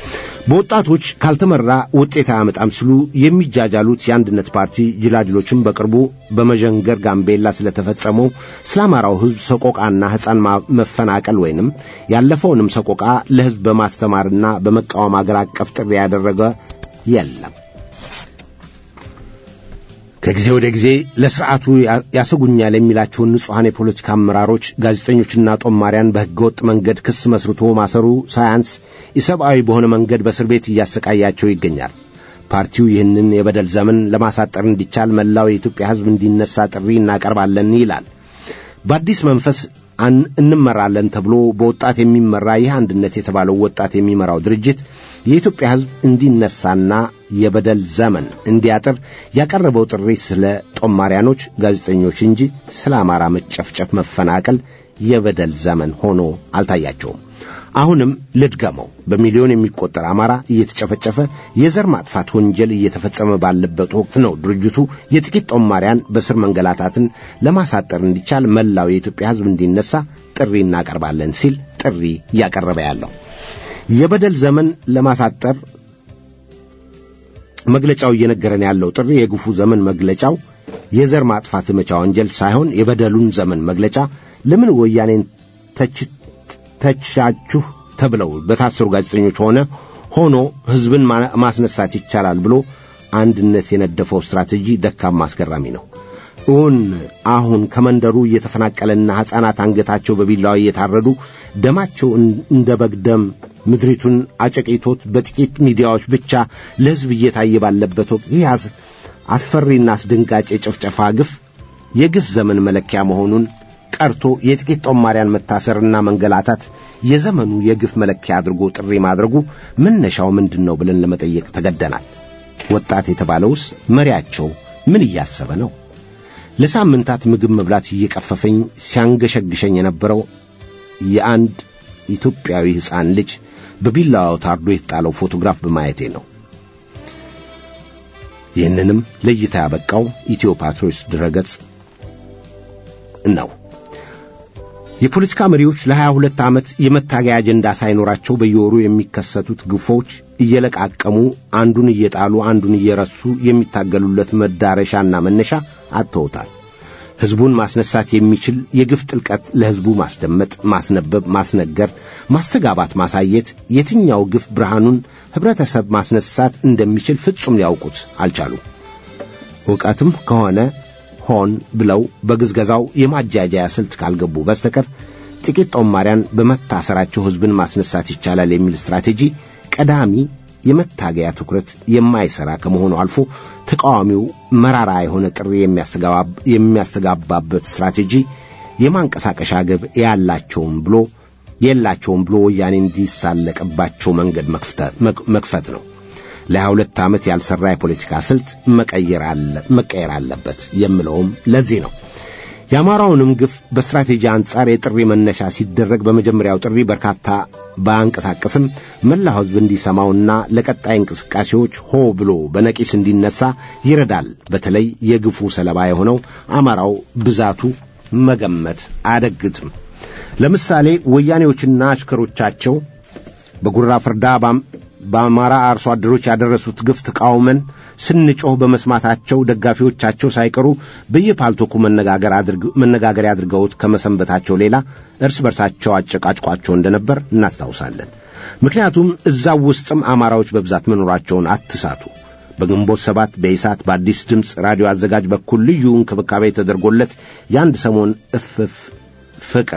በወጣቶች ካልተመራ ውጤት አያመጣም ሲሉ የሚጃጃሉት የአንድነት ፓርቲ ጅላጅሎችም በቅርቡ በመዠንገር ጋምቤላ ስለተፈጸመው ስለ አማራው ሕዝብ ሰቆቃና ሕፃን መፈናቀል ወይንም ያለፈውንም ሰቆቃ ለሕዝብ በማስተማርና በመቃወም አገር አቀፍ ጥሪ ያደረገ የለም። ከጊዜ ወደ ጊዜ ለስርዓቱ ያሰጉኛል የሚላቸውን ንጹሐን የፖለቲካ አመራሮች፣ ጋዜጠኞችና ጦማሪያን በሕገወጥ መንገድ ክስ መስርቶ ማሰሩ ሳያንስ ኢሰብአዊ በሆነ መንገድ በእስር ቤት እያሰቃያቸው ይገኛል። ፓርቲው ይህንን የበደል ዘመን ለማሳጠር እንዲቻል መላው የኢትዮጵያ ሕዝብ እንዲነሳ ጥሪ እናቀርባለን ይላል። በአዲስ መንፈስ እንመራለን ተብሎ በወጣት የሚመራ ይህ አንድነት የተባለው ወጣት የሚመራው ድርጅት የኢትዮጵያ ሕዝብ እንዲነሳና የበደል ዘመን እንዲያጥር ያቀረበው ጥሪ ስለ ጦማሪያኖች፣ ጋዜጠኞች እንጂ ስለ አማራ መጨፍጨፍ፣ መፈናቀል የበደል ዘመን ሆኖ አልታያቸውም። አሁንም ልድገመው፣ በሚሊዮን የሚቆጠር አማራ እየተጨፈጨፈ የዘር ማጥፋት ወንጀል እየተፈጸመ ባለበት ወቅት ነው ድርጅቱ የጥቂት ጦማሪያን በስር መንገላታትን ለማሳጠር እንዲቻል መላው የኢትዮጵያ ሕዝብ እንዲነሳ ጥሪ እናቀርባለን ሲል ጥሪ እያቀረበ ያለው የበደል ዘመን ለማሳጠር መግለጫው እየነገረን ያለው ጥሪ የግፉ ዘመን መግለጫው የዘር ማጥፋት ዘመቻ ወንጀል ሳይሆን የበደሉን ዘመን መግለጫ ለምን ወያኔን ተቻችሁ ተብለው በታሰሩ ጋዜጠኞች ሆነ ሆኖ ሕዝብን ማስነሳት ይቻላል ብሎ አንድነት የነደፈው ስትራቴጂ ደካማ አስገራሚ ነው። እውን አሁን ከመንደሩ እየተፈናቀለና ሕፃናት አንገታቸው በቢላዋ እየታረዱ ደማቸው እንደ በግ ደም ምድሪቱን አጨቂቶት በጥቂት ሚዲያዎች ብቻ ለሕዝብ እየታየ ባለበት ወቅት ይህ አስፈሪና አስደንጋጭ የጭፍጨፋ ግፍ የግፍ ዘመን መለኪያ መሆኑን ቀርቶ የጥቂት ጦማሪያን መታሰርና መንገላታት የዘመኑ የግፍ መለኪያ አድርጎ ጥሪ ማድረጉ መነሻው ምንድን ነው ብለን ለመጠየቅ ተገደናል። ወጣት የተባለውስ መሪያቸው ምን እያሰበ ነው? ለሳምንታት ምግብ መብላት እየቀፈፈኝ ሲያንገሸግሸኝ የነበረው የአንድ ኢትዮጵያዊ ሕፃን ልጅ በቢላዋው ታርዶ የተጣለው ፎቶግራፍ በማየቴ ነው። ይህንንም ለእይታ ያበቃው ኢትዮ ፓትሮስ ድረገጽ ነው። የፖለቲካ መሪዎች ለሀያ ሁለት ዓመት የመታገያ አጀንዳ ሳይኖራቸው በየወሩ የሚከሰቱት ግፎች እየለቃቀሙ አንዱን እየጣሉ አንዱን እየረሱ የሚታገሉለት መዳረሻና መነሻ አጥተውታል። ሕዝቡን ማስነሳት የሚችል የግፍ ጥልቀት ለሕዝቡ ማስደመጥ፣ ማስነበብ፣ ማስነገር፣ ማስተጋባት፣ ማሳየት የትኛው ግፍ ብርሃኑን ኅብረተሰብ ማስነሳት እንደሚችል ፍጹም ሊያውቁት አልቻሉም። ዕውቀትም ከሆነ ሆን ብለው በግዝገዛው የማጃጃያ ስልት ካልገቡ በስተቀር ጥቂት ጦማሪያን በመታሰራቸው ሕዝብን ማስነሳት ይቻላል የሚል ስትራቴጂ ቀዳሚ የመታገያ ትኩረት የማይሠራ ከመሆኑ አልፎ ተቃዋሚው መራራ የሆነ ጥሪ የሚያስተጋባበት ስትራቴጂ የማንቀሳቀሻ ግብ ያላቸውም ብሎ የላቸውም ብሎ ወያኔ እንዲሳለቅባቸው መንገድ መክፈት ነው። ለሀያ ሁለት ዓመት ያልሠራ የፖለቲካ ስልት መቀየር አለበት የምለውም ለዚህ ነው። የአማራውንም ግፍ በስትራቴጂ አንጻር የጥሪ መነሻ ሲደረግ በመጀመሪያው ጥሪ በርካታ ባያንቀሳቅስም መላው ሕዝብ እንዲሰማውና ለቀጣይ እንቅስቃሴዎች ሆ ብሎ በነቂስ እንዲነሳ ይረዳል። በተለይ የግፉ ሰለባ የሆነው አማራው ብዛቱ መገመት አያዳግትም። ለምሳሌ ወያኔዎችና አሽከሮቻቸው በጉራ ፍርዳ በአማራ አርሶ አደሮች ያደረሱት ግፍ ተቃውመን ስንጮህ በመስማታቸው ደጋፊዎቻቸው ሳይቀሩ በየፓልቶኩ መነጋገሪያ አድርገውት ከመሰንበታቸው ሌላ እርስ በርሳቸው አጨቃጭቋቸው እንደነበር እናስታውሳለን። ምክንያቱም እዛው ውስጥም አማራዎች በብዛት መኖራቸውን አትሳቱ። በግንቦት ሰባት በኢሳት በአዲስ ድምፅ ራዲዮ አዘጋጅ በኩል ልዩ እንክብካቤ ተደርጎለት የአንድ ሰሞን እፍፍ ፍቅር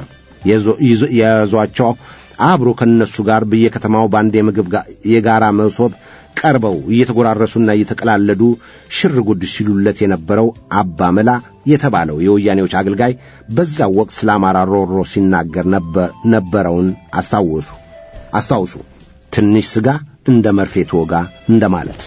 የያዟቸው አብሮ ከነሱ ጋር በየከተማው በአንድ የምግብ የጋራ መሶብ ቀርበው እየተጎራረሱና እየተቀላለዱ ሽር ጉድ ሲሉለት የነበረው አባ መላ የተባለው የወያኔዎች አገልጋይ በዛው ወቅት ስለ አማራ ሮሮ ሲናገር ነበረውን አስታወሱ አስታውሱ። ትንሽ ሥጋ እንደ መርፌ ተወጋ እንደማለት።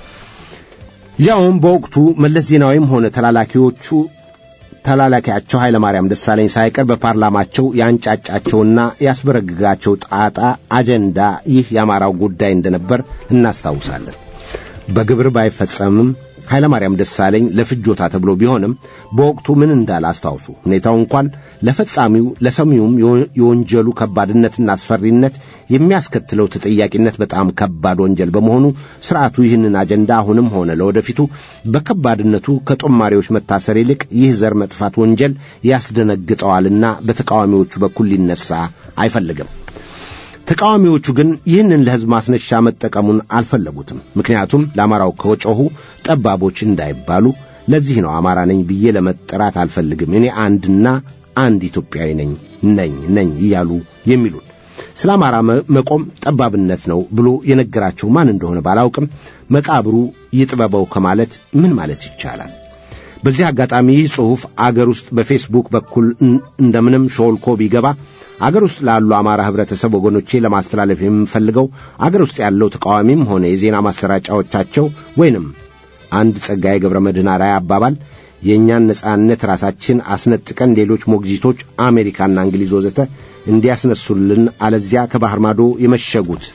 ያውም በወቅቱ መለስ ዜናዊም ሆነ ተላላኪዎቹ ተላላኪያቸው ኃይለ ማርያም ደሳለኝ ሳይቀር በፓርላማቸው ያንጫጫቸውና ያስበረግጋቸው ጣጣ አጀንዳ ይህ የአማራው ጉዳይ እንደነበር እናስታውሳለን። በግብር ባይፈጸምም ኃይለ ማርያም ደሳለኝ ለፍጆታ ተብሎ ቢሆንም በወቅቱ ምን እንዳለ አስታውሱ። ሁኔታው እንኳን ለፈጻሚው ለሰሚውም የወንጀሉ ከባድነትና አስፈሪነት የሚያስከትለው ተጠያቂነት በጣም ከባድ ወንጀል በመሆኑ ስርዓቱ ይህንን አጀንዳ አሁንም ሆነ ለወደፊቱ በከባድነቱ ከጦማሪዎች መታሰር ይልቅ ይህ ዘር መጥፋት ወንጀል ያስደነግጠዋልና በተቃዋሚዎቹ በኩል ሊነሳ አይፈልግም። ተቃዋሚዎቹ ግን ይህንን ለሕዝብ ማስነሻ መጠቀሙን አልፈለጉትም። ምክንያቱም ለአማራው ከጮኹ ጠባቦች እንዳይባሉ። ለዚህ ነው አማራ ነኝ ብዬ ለመጠራት አልፈልግም፣ እኔ አንድና አንድ ኢትዮጵያዊ ነኝ ነኝ ነኝ እያሉ የሚሉን። ስለ አማራ መቆም ጠባብነት ነው ብሎ የነገራቸው ማን እንደሆነ ባላውቅም መቃብሩ ይጥበበው ከማለት ምን ማለት ይቻላል? በዚህ አጋጣሚ ይህ ጽሑፍ አገር ውስጥ በፌስቡክ በኩል እንደምንም ሾልኮ ቢገባ አገር ውስጥ ላሉ አማራ ህብረተሰብ ወገኖቼ ለማስተላለፍ የምፈልገው አገር ውስጥ ያለው ተቃዋሚም ሆነ የዜና ማሰራጫዎቻቸው ወይንም አንድ ጸጋዬ ገብረ መድኅን አርአያ አባባል የእኛን ነጻነት ራሳችን አስነጥቀን ሌሎች ሞግዚቶች አሜሪካና እንግሊዝ ወዘተ እንዲያስነሱልን አለዚያ ከባህር ማዶ የመሸጉት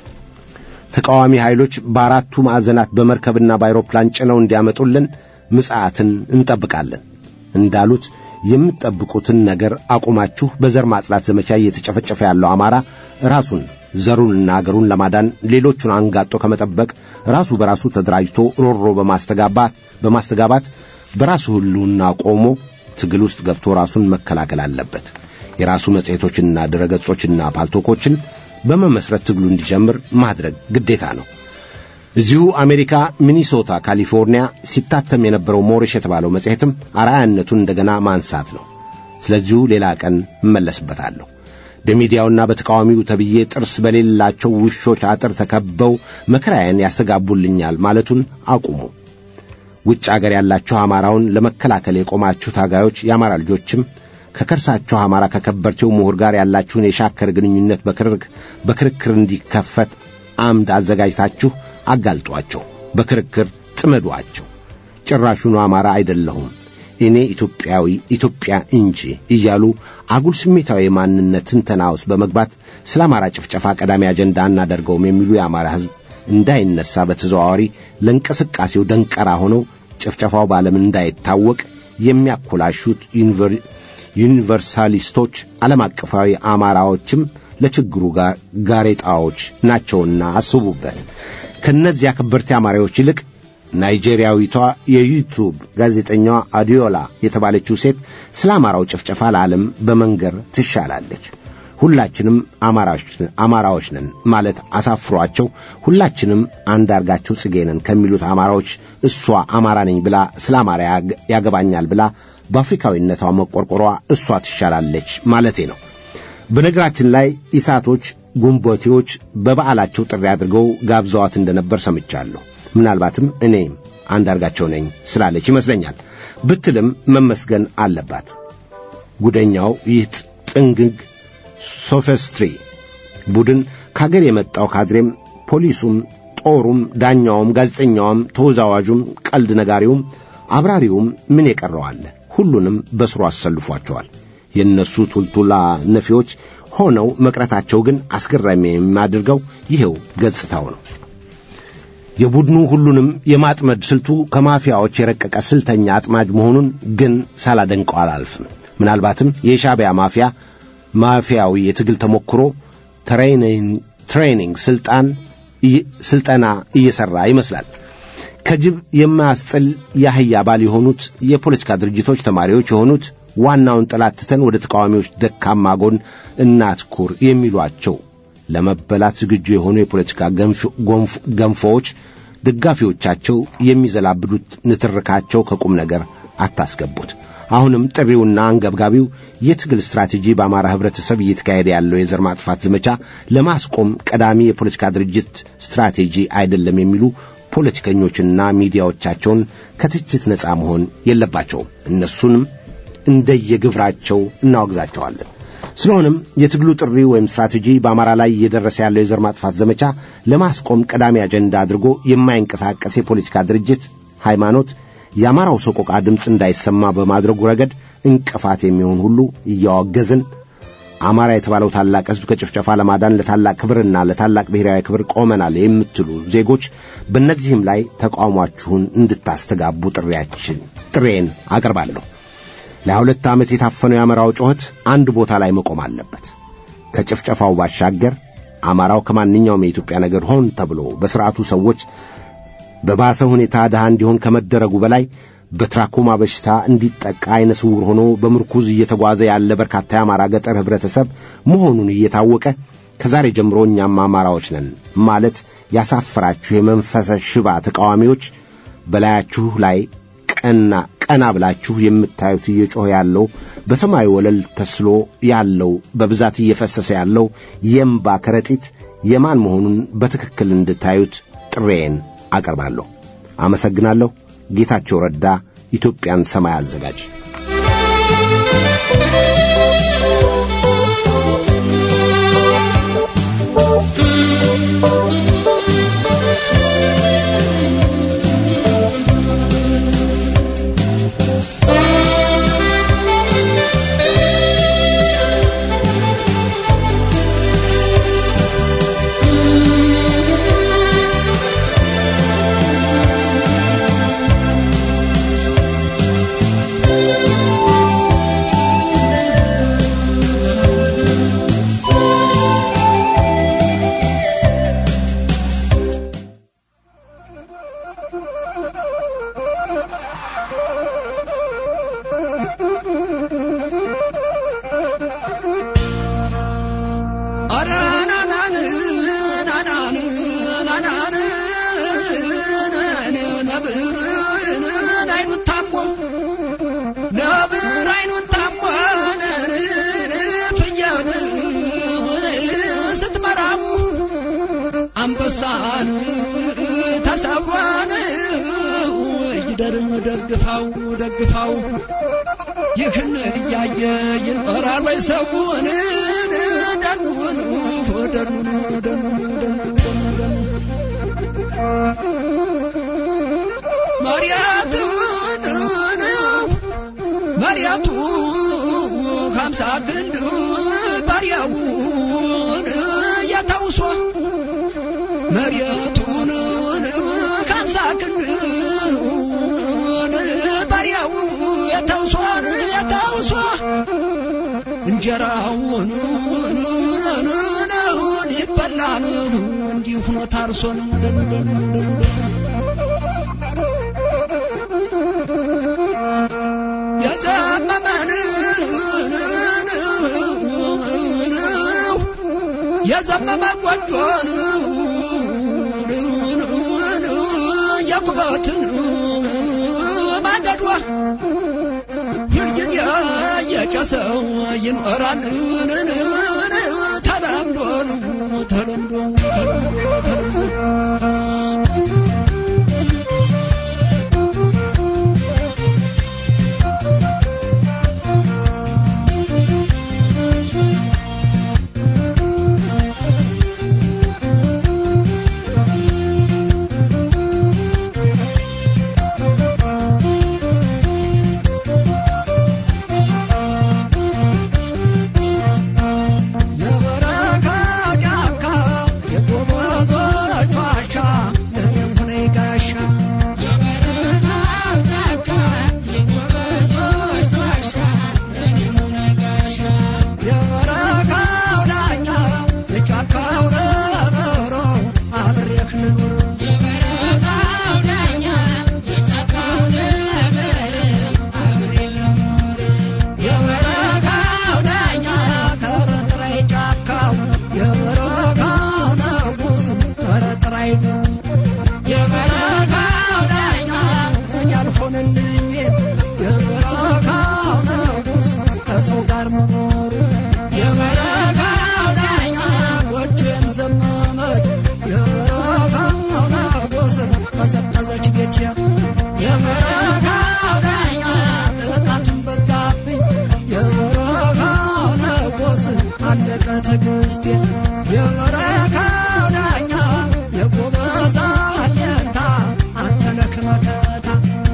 ተቃዋሚ ኃይሎች በአራቱ ማዕዘናት በመርከብና በአይሮፕላን ጭነው እንዲያመጡልን ምጽዓትን እንጠብቃለን እንዳሉት የምትጠብቁትን ነገር አቁማችሁ በዘር ማጽላት ዘመቻ እየተጨፈጨፈ ያለው አማራ ራሱን ዘሩንና አገሩን ለማዳን ሌሎቹን አንጋጦ ከመጠበቅ ራሱ በራሱ ተደራጅቶ ሮሮ በማስተጋባት በማስተጋባት በራሱ ህልውና ቆሞ ትግል ውስጥ ገብቶ ራሱን መከላከል አለበት። የራሱ መጽሔቶችንና ድረገጾችና ፓልቶኮችን በመመስረት ትግሉ እንዲጀምር ማድረግ ግዴታ ነው። እዚሁ አሜሪካ ሚኒሶታ፣ ካሊፎርኒያ ሲታተም የነበረው ሞሪሽ የተባለው መጽሔትም አርአያነቱን እንደገና ማንሳት ነው። ስለዚሁ ሌላ ቀን እመለስበታለሁ። በሚዲያውና በተቃዋሚው ተብዬ ጥርስ በሌላቸው ውሾች አጥር ተከበው መከራዬን ያስተጋቡልኛል ማለቱን አቁሙ። ውጭ አገር ያላችሁ አማራውን ለመከላከል የቆማችሁ ታጋዮች የአማራ ልጆችም ከከርሳችሁ አማራ ከከበርቴው ምሁር ጋር ያላችሁን የሻከር ግንኙነት በክርክር እንዲከፈት አምድ አዘጋጅታችሁ አጋልጧቸው፣ በክርክር ጥመዷቸው። ጭራሹኑ አማራ አይደለሁም እኔ ኢትዮጵያዊ ኢትዮጵያ እንጂ እያሉ አጉል ስሜታዊ የማንነት ትንተና ውስጥ በመግባት ስለ አማራ ጭፍጨፋ ቀዳሚ አጀንዳ አናደርገውም የሚሉ የአማራ ሕዝብ እንዳይነሳ በተዘዋዋሪ ለእንቅስቃሴው ደንቀራ ሆነው ጭፍጨፋው በዓለም እንዳይታወቅ የሚያኮላሹት ዩኒቨርሳሊስቶች፣ ዓለም አቀፋዊ አማራዎችም ለችግሩ ጋሬጣዎች ናቸውና አስቡበት። ከእነዚያ ከበርቴ አማራዎች ይልቅ ናይጄሪያዊቷ የዩቱብ ጋዜጠኛዋ አዲዮላ የተባለችው ሴት ስለ አማራው ጭፍጨፋ ለዓለም በመንገር ትሻላለች። ሁላችንም አማራዎች ነን ማለት አሳፍሯቸው ሁላችንም አንዳርጋቸው ጽጌ ነን ከሚሉት አማራዎች እሷ አማራ ነኝ ብላ ስለ አማራ ያገባኛል ብላ በአፍሪካዊነቷ መቆርቆሯ እሷ ትሻላለች ማለቴ ነው። በነገራችን ላይ ኢሳቶች፣ ጉንቦቴዎች በበዓላቸው ጥሪ አድርገው ጋብዘዋት እንደነበር ሰምቻለሁ። ምናልባትም እኔም አንዳርጋቸው ነኝ ስላለች ይመስለኛል ብትልም መመስገን አለባት። ጉደኛው ይህ ጥንግግ ሶፌስትሪ ቡድን ከአገር የመጣው ካድሬም ፖሊሱም፣ ጦሩም፣ ዳኛውም፣ ጋዜጠኛውም፣ ተወዛዋዡም፣ ቀልድ ነጋሪውም፣ አብራሪውም ምን የቀረዋለ ሁሉንም በስሩ አሰልፏቸዋል። የእነሱ ቱልቱላ ነፊዎች ሆነው መቅረታቸው ግን አስገራሚ የሚያደርገው ይኸው ገጽታው ነው። የቡድኑ ሁሉንም የማጥመድ ስልቱ ከማፊያዎች የረቀቀ ስልተኛ አጥማጅ መሆኑን ግን ሳላደንቀው አላልፍም። ምናልባትም የሻዕቢያ ማፊያ ማፊያዊ የትግል ተሞክሮ ትሬኒንግ ስልጣን ስልጠና እየሰራ ይመስላል። ከጅብ የማያስጥል የአህያ ባል የሆኑት የፖለቲካ ድርጅቶች ተማሪዎች የሆኑት ዋናውን ጠላት ትተን ወደ ተቃዋሚዎች ደካማ ጎን እናትኩር የሚሏቸው ለመበላት ዝግጁ የሆኑ የፖለቲካ ገንፎዎች ደጋፊዎቻቸው የሚዘላብዱት ንትርካቸው ከቁም ነገር አታስገቡት። አሁንም ጥሪውና አንገብጋቢው የትግል ስትራቴጂ በአማራ ህብረተሰብ እየተካሄደ ያለው የዘር ማጥፋት ዘመቻ ለማስቆም ቀዳሚ የፖለቲካ ድርጅት ስትራቴጂ አይደለም የሚሉ ፖለቲከኞችና ሚዲያዎቻቸውን ከትችት ነፃ መሆን የለባቸውም። እነሱንም እንደየግብራቸው እናወግዛቸዋለን። ስለሆነም የትግሉ ጥሪ ወይም ስትራቴጂ በአማራ ላይ እየደረሰ ያለው የዘር ማጥፋት ዘመቻ ለማስቆም ቀዳሚ አጀንዳ አድርጎ የማይንቀሳቀስ የፖለቲካ ድርጅት ሃይማኖት የአማራው ሰቆቃ ድምፅ እንዳይሰማ በማድረጉ ረገድ እንቅፋት የሚሆን ሁሉ እያወገዝን አማራ የተባለው ታላቅ ሕዝብ ከጭፍጨፋ ለማዳን ለታላቅ ክብርና ለታላቅ ብሔራዊ ክብር ቆመናል የምትሉ ዜጎች በእነዚህም ላይ ተቃውሟችሁን እንድታስተጋቡ ጥሪያችን ጥሬን አቀርባለሁ። ለሁለት ዓመት የታፈነው የአማራው ጩኸት አንድ ቦታ ላይ መቆም አለበት። ከጭፍጨፋው ባሻገር አማራው ከማንኛውም የኢትዮጵያ ነገር ሆን ተብሎ በሥርዓቱ ሰዎች በባሰ ሁኔታ ድሃ እንዲሆን ከመደረጉ በላይ በትራኮማ በሽታ እንዲጠቃ አይነ ስውር ሆኖ በምርኩዝ እየተጓዘ ያለ በርካታ የአማራ ገጠር ኅብረተሰብ መሆኑን እየታወቀ ከዛሬ ጀምሮ እኛም አማራዎች ነን ማለት ያሳፈራችሁ የመንፈሰ ሽባ ተቃዋሚዎች በላያችሁ ላይ ቀና ቀና ብላችሁ የምታዩት እየጮኸ ያለው በሰማዩ ወለል ተስሎ ያለው በብዛት እየፈሰሰ ያለው የእምባ ከረጢት የማን መሆኑን በትክክል እንድታዩት ጥሬን አቀርባለሁ። አመሰግናለሁ። ጌታቸው ረዳ፣ ኢትዮጵያን ሰማይ አዘጋጅ። አንበሳን ተሰብሯን ይደርም ደግፋው ደግፋው ይህን እያየ ይኖራል ወይ ሰውን ደኑን ደኑን ደኑን ደኑን ማርያቱን ማርያቱ ሀምሳ ክንድ ባሪያውን ያታውሷ መሬቱን ከምሳ ክንድ ባሪያው የታውሷን የታውሷ አዝመራውን ይበላል እንዲህ ሆኖ ታርሶን የዘመመን የዘመመ ጎጆን የኩበትን ማገዷ ሁልጊዜ የጨሰው ይኖራል ተለምዶ ተለምዶ የበረካ ጫካ የጎበዞች ዋሻ ለእኔም ሆነ ጋሻ የበረካው ዳኛ የጫካው ረበሮ አብሬህ ልኑር የበረካው ዳኛ ከረጥራይ ጫካው የበረካው ንጉስ ከረጥራይ የበረካው ዳኛ እኔ አልሆንልኝ የበረካው ንጉስ ከሰው ጋር መኖር የበረካው ዳኛ ጎጆም ዘመመች የበረካው ንጉስ ቀዘቀዘች ቤቴ የበረካው ዳኛ ጥቃቱን በዛብኝ የበረካው ንጉስ አለቀ ትዕግስቴ የበረካው ዳኛ የጎበዛ አለንታ አንተ ነህ መከታ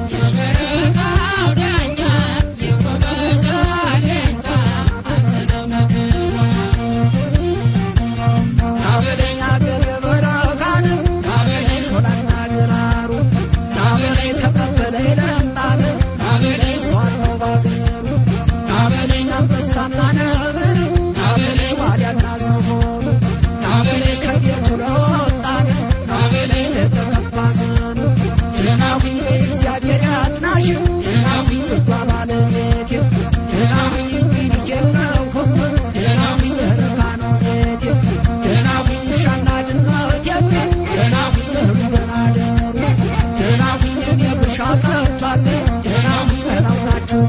ናበለኝ አገር የበረካን ናበለኝ ሾላና ግራሩ ናበለኝ ተቀበለኝ ለምጣን ናበለኝ ሰዋነው ባገሩ ናበለኝ አንበሳና ነብር ናበለኝ ዋልያና ዝሆን ናበለኝ ከቤቱ ለወጣን ናበለኝ ለተቀባ ዘኑ ደህናሁኝ እግዚአብሔር ያጥናሽ ደህናሁኝ ልጓ ባለቤቴ ደህናሁኝ እንግዲህ የለሁም ደህናሁኝ በረካ ነው ቤቴ ደህናሁኝ ውሻና ድመቴ ደህናሁኝ እህሉ በናደሩ ደህናሁኝ እኔ ብሻ ቀርቷል ደህናሁኝ በላው ናችሁ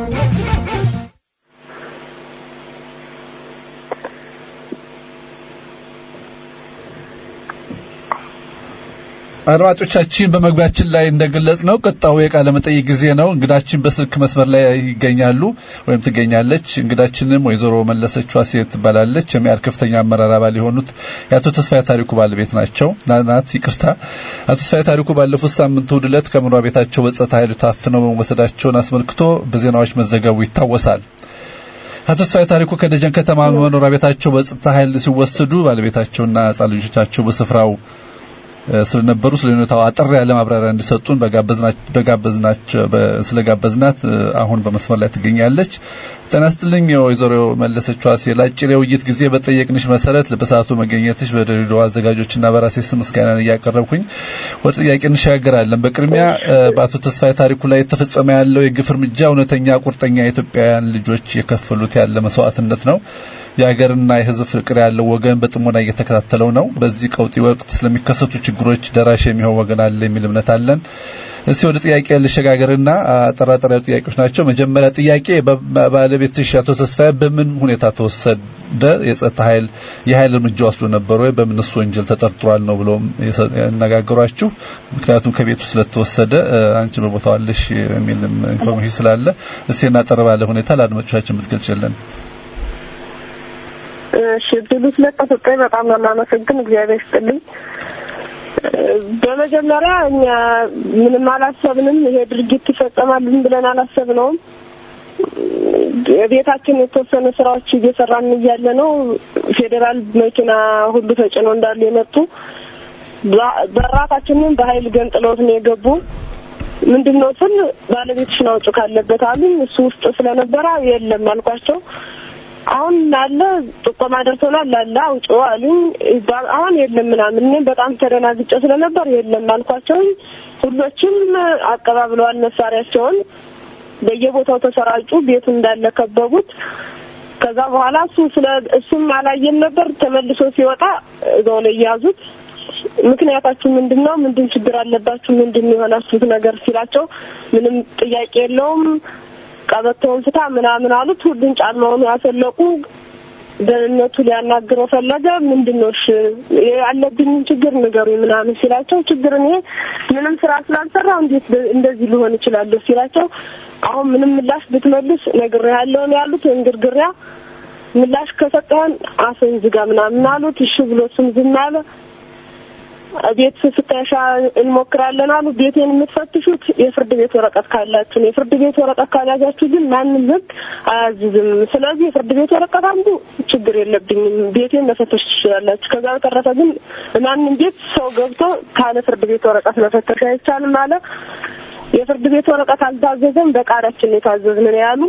አድማጮቻችን በመግቢያችን ላይ እንደገለጽ ነው ቀጣዩ የቃለ መጠይቅ ጊዜ ነው። እንግዳችን በስልክ መስመር ላይ ይገኛሉ ወይም ትገኛለች። እንግዳችንም ወይዘሮ መለሰች ዋሴ ትባላለች። የሚያር ከፍተኛ አመራር አባል የሆኑት የአቶ ተስፋዬ ታሪኩ ባለቤት ናቸው ናት። ይቅርታ። አቶ ተስፋዬ ታሪኩ ባለፉት ሳምንት እሑድ ዕለት ከመኖሪያ ቤታቸው በጸጥታ ኃይሉ ታፍነው መወሰዳቸውን አስመልክቶ በዜናዎች መዘገቡ ይታወሳል። አቶ ተስፋዬ ታሪኩ ከደጀን ከተማ መኖሪያ ቤታቸው በጸጥታ ኃይል ሲወሰዱ ባለቤታቸውና ሕጻን ልጆቻቸው በስፍራው ስለነበሩ ስለ ሁኔታው አጠር ያለ ማብራሪያ እንዲሰጡን በጋበዝናቸው ስለጋበዝናት አሁን በመስመር ላይ ትገኛለች። ጤና ይስጥልኝ ወይዘሮ መለሰች ዋሴ። ለአጭር የውይይት ጊዜ በጠየቅንሽ መሰረት በሰዓቱ መገኘትሽ በድሬዳዋ አዘጋጆችና በራሴ ስም ምስጋናን እያቀረብኩኝ ወደ ጥያቄ እንሸጋገራለን። በቅድሚያ በአቶ ተስፋዬ ታሪኩ ላይ የተፈጸመ ያለው የግፍ እርምጃ እውነተኛ ቁርጠኛ የኢትዮጵያውያን ልጆች የከፈሉት ያለ መስዋዕትነት ነው። የሀገርና የሕዝብ ፍቅር ያለው ወገን በጥሞና እየተከታተለው ነው። በዚህ ቀውጢ ወቅት ስለሚከሰቱ ችግሮች ደራሽ የሚሆን ወገን አለ የሚል እምነት አለን። እስቲ ወደ ጥያቄ ልሸጋገርና አጠራጠር ያሉ ጥያቄዎች ናቸው። መጀመሪያ ጥያቄ ባለቤትሽ አቶ ተስፋዬ በምን ሁኔታ ተወሰደ? የጸጥታ ኃይል የኃይል እርምጃ ወስዶ ነበር ወይ? በምንስ ወንጀል ተጠርጥሯል ነው ብሎ ያነጋገሯችሁ? ምክንያቱም ከቤቱ ስለተወሰደ አንቺ በቦታው አለሽ የሚል ኢንፎርሜሽን ስላለ እስቲ እናጠር ባለ ሁኔታ ለአድማጮቻችን ብትገልጭልን። እሺ እድሉ ስለተሰጠኝ በጣም ነው የማመሰግን። እግዚአብሔር ይስጥልኝ። በመጀመሪያ እኛ ምንም አላሰብንም። ይሄ ድርጊት ይፈጸማልን ብለን አላሰብነውም። ቤታችን የተወሰኑ ስራዎች እየሰራን እያለ ነው ፌዴራል መኪና ሁሉ ተጭኖ እንዳሉ የመጡ በራታችንን በኃይል ገንጥለውት ነው የገቡ። ምንድን ነው ስል ባለቤትሽን አውጪ ካለበት አሉኝ። እሱ ውስጥ ስለነበረ የለም አልኳቸው። አሁን ላለ ጥቆማ ደርሶናል ላለ አውጪ አሉኝ። ይባል- አሁን የለም ምናምን እኔም በጣም ተደናግጬ ስለነበር የለም አልኳቸው። ሁሎችም አቀባብለዋል መሳሪያቸውን በየቦታው ተሰራጩ። ቤቱ እንዳለ ከበቡት። ከዛ በኋላ እሱ ስለ እሱም አላየም ነበር። ተመልሶ ሲወጣ እዛው ላይ ያዙት። ምክንያታችሁ ምንድን ነው? ምንድን ችግር አለባችሁ? ምንድን የሆናችሁት ነገር ሲላቸው ምንም ጥያቄ የለውም ቀበቶውን ፍታ ምናምን አሉት። ሁሉን ጫማውን ያሰለቁ። ደህንነቱ ሊያናግረው ፈለገ። ምንድን ነው እሺ ያለብኝን ችግር ንገሩኝ ምናምን ሲላቸው ችግር እኔ ምንም ስራ ስላልሰራው እንዴት በ- እንደዚህ ሊሆን ይችላለሁ ሲላቸው አሁን ምንም ምላሽ ብትመልስ ነግሬሃለሁ ነው ያሉት። እንግርግሪያ ምላሽ ከሰጠህን አፍህን ዝጋ ምናምን አሉት። እሺ ብሎ እሱም ዝም አለ። ቤት ፍተሻ እንሞክራለን አሉ። ቤቴን የምትፈትሹት የፍርድ ቤት ወረቀት ካላችሁ ነው። የፍርድ ቤት ወረቀት ካልያዛችሁ ግን ማንም ሕግ አያዝዝም። ስለዚህ የፍርድ ቤት ወረቀት አንዱ ችግር የለብኝም፣ ቤቴን መፈተሽ ትችላላችሁ። ከዛ በተረፈ ግን ማንም ቤት ሰው ገብቶ ካለ ፍርድ ቤት ወረቀት መፈተሽ አይቻልም አለ። የፍርድ ቤት ወረቀት አልታዘዘም፣ በቃሪያችን ነው የታዘዝን ነው ያሉ።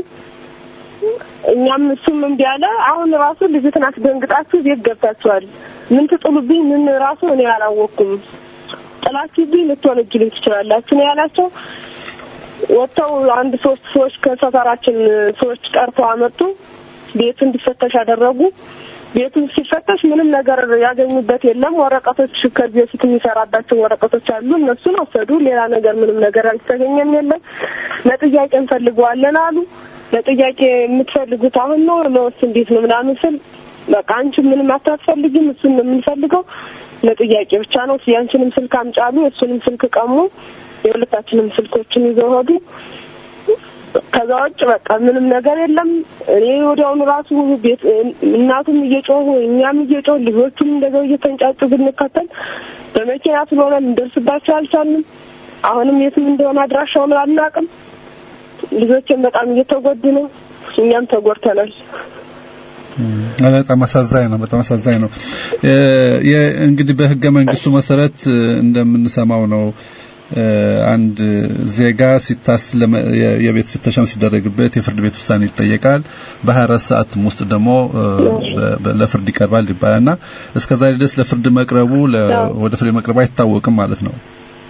እኛም እሱም እምቢ አለ። አሁን ራሱ ልጅትን አስደንግጣችሁ ቤት ገብታችኋል። ምን ትጥሉብኝ? ምን ራሱ እኔ አላወቅኩም። ጥላችሁብኝ ልትወነጅሉኝ ትችላላችሁ ነው ያላቸው። ወጥተው አንድ ሶስት ሰዎች ከሰፈራችን ሰዎች ጠርተው አመጡ። ቤቱ እንዲፈተሽ አደረጉ። ቤቱ ሲፈተሽ ምንም ነገር ያገኙበት የለም። ወረቀቶች ከዚህ በፊት የሚሰራባቸው ወረቀቶች አሉ። እነሱን ወሰዱ። ሌላ ነገር ምንም ነገር አልተገኘም የለም። ለጥያቄ እንፈልገዋለን አሉ። ለጥያቄ የምትፈልጉት አሁን ነው ለወስ እንዴት ነው ምናምን ስል በቃ አንቺ ምንም አታስፈልጊም፣ እሱን ነው የምንፈልገው ለጥያቄ ብቻ ነው። ያንቺንም ስልክ አምጫሉ፣ የእሱንም ስልክ ቀሙ። የሁለታችንም ስልኮችን ይዘው ሄዱ። ከዛ ውጭ በቃ ምንም ነገር የለም። እኔ ወዲያውኑ ራሱ ቤት እናቱም እየጮሁ እኛም እየጮህ ልጆቹም እንደዛው እየተንጫጩ ብንከተል በመኪና ስለሆነ እንደርስባቸው አልቻልንም። አሁንም የትም እንደሆነ አድራሻውን አናውቅም። ልጆችን በጣም እየተጎዱ ነው። እኛም ተጎድተናል። በጣም አሳዛኝ ነው። በጣም አሳዛኝ ነው። እ የ- እንግዲህ በህገ መንግስቱ መሰረት እ፣ እንደምንሰማው ነው እ፣ አንድ ዜጋ ሲታስ ለመ- የ- የቤት ፍተሻም ሲደረግበት የፍርድ ቤት ውሳኔ ይጠየቃል። በ24 ሰዓትም ውስጥ ደግሞ እ፣ በ- በ- ለፍርድ ይቀርባል ይባላልና እስከዛሬ ድረስ ለፍርድ መቅረቡ ለ- ወደ ፍርድ መቅረቡ አይታወቅም ማለት ነው።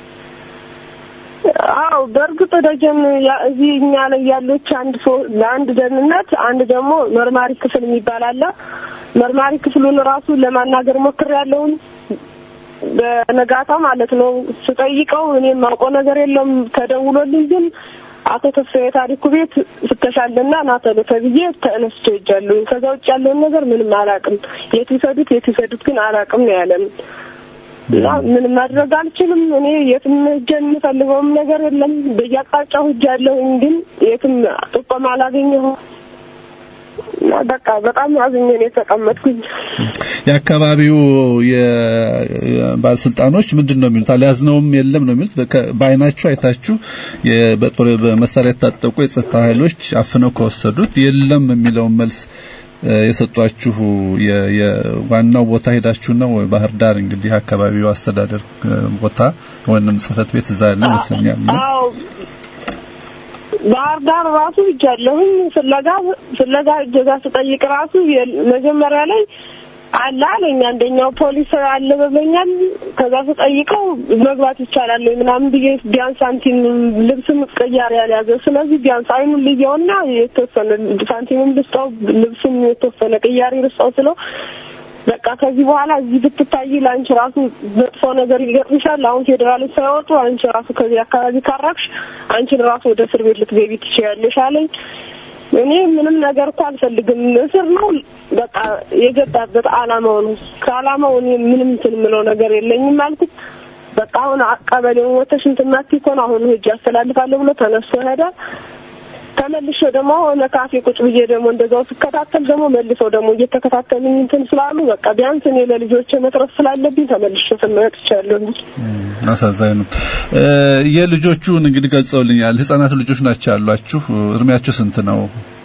አዎ በእርግጥ ደጀን ያ- እዚህ እኛ ላይ ያለች አንድ ሰው ለአንድ ደህንነት አንድ ደግሞ መርማሪ ክፍል የሚባል አለ። መርማሪ ክፍሉን ራሱ ለማናገር ሞክሬያለሁኝ በነጋታ ማለት ነው። ስጠይቀው እኔ የማውቀው ነገር የለም ተደውሎልኝ ግን አቶ ተስፋዬ ታሪኩ ቤት ፍተሻለና ና ቶሎ ተብዬ ተነስቶ ሄጃለሁኝ። ከዛ ውጭ ያለውን ነገር ምንም አላውቅም። የት ይሰዱት የት ይሰዱት ግን አላውቅም ነው ያለን። እና ምንም ማድረግ አልችልም። እኔ የትም ሄጄ የምፈልገውም ነገር የለም። በየአቅጣጫው ሄጃለሁኝ ግን የትም ጥቆማ አላገኘሁም። እና በቃ በጣም አዝኜ ነው የተቀመጥኩኝ። የአካባቢው የባለስልጣኖች ምንድን ነው የሚሉት? አልያዝነውም የለም ነው የሚሉት። በከ- በአይናችሁ አይታችሁ የ- በጦር በመሳሪያ የታጠቁ የጸጥታ ኃይሎች አፍነው ከወሰዱት የለም የሚለውን መልስ እ፣ የሰጧችሁ የ- የዋናው ቦታ ሄዳችሁ ነው ወይ? ባህር ዳር እንግዲህ አካባቢው አስተዳደር እ፣ ቦታ ወይንም ጽህፈት ቤት እዛ ያለ ይመስለኛል። እና አዎ ባህር ዳር ራሱ ሄጃለሁኝ ፍለጋ ፍለጋ እጀዛ ስጠይቅ ራሱ የ- መጀመሪያ ላይ አለ አለኝ። አንደኛው ፖሊስ አለ በበኛል። ከዛ ስጠይቀው መግባት ይቻላል ወይ ምናምን ብዬ ቢያንስ ሳንቲም ልብስም ቀያሪ ያልያዘ ስለዚህ ቢያንስ አይኑን ልየውና የተወሰነ ሳንቲምም ልስጠው ልብስም የተወሰነ ቅያሪ ልስጠው ስለው በቃ ከዚህ በኋላ እዚህ ብትታይ ለአንቺ ራሱ መጥፎ ነገር ይገጥምሻል። አሁን ፌዴራሎች ሳይወጡ አንቺ ራሱ ከዚህ አካባቢ ካራቅሽ አንቺን ራሱ ወደ እስር ቤት ልትገቢ ትችያለሽ አለኝ። እኔ ምንም ነገር እኮ አልፈልግም። እስር ነው በቃ የገባበት አላማው ነው። ከአላማው እኔ ምንም እንትን የምለው ነገር የለኝም አልኩት። በቃ አሁን ቀበሌውን ወተሽ እንትን ማትይ ከሆነ አሁን ሂጅ አስተላልፋለሁ ብሎ ተነስቶ ሄደ። ተመልሼ ደግሞ ሆነ ካፌ ቁጭ ብዬ ደግሞ እንደዛው ስከታተል ደግሞ መልሰው ደግሞ እየተከታተሉኝ እንትን ስላሉ በቃ ቢያንስ እኔ ለልጆቼ መትረፍ ስላለብኝ ተመልሼ ስመጥቻለሁ። አሳዛኝ ነው። እ፣ የልጆቹን እንግዲህ ገልጸውልኛል። ህጻናት ልጆች ናቸው ያሏችሁ። እድሜያቸው ስንት ነው?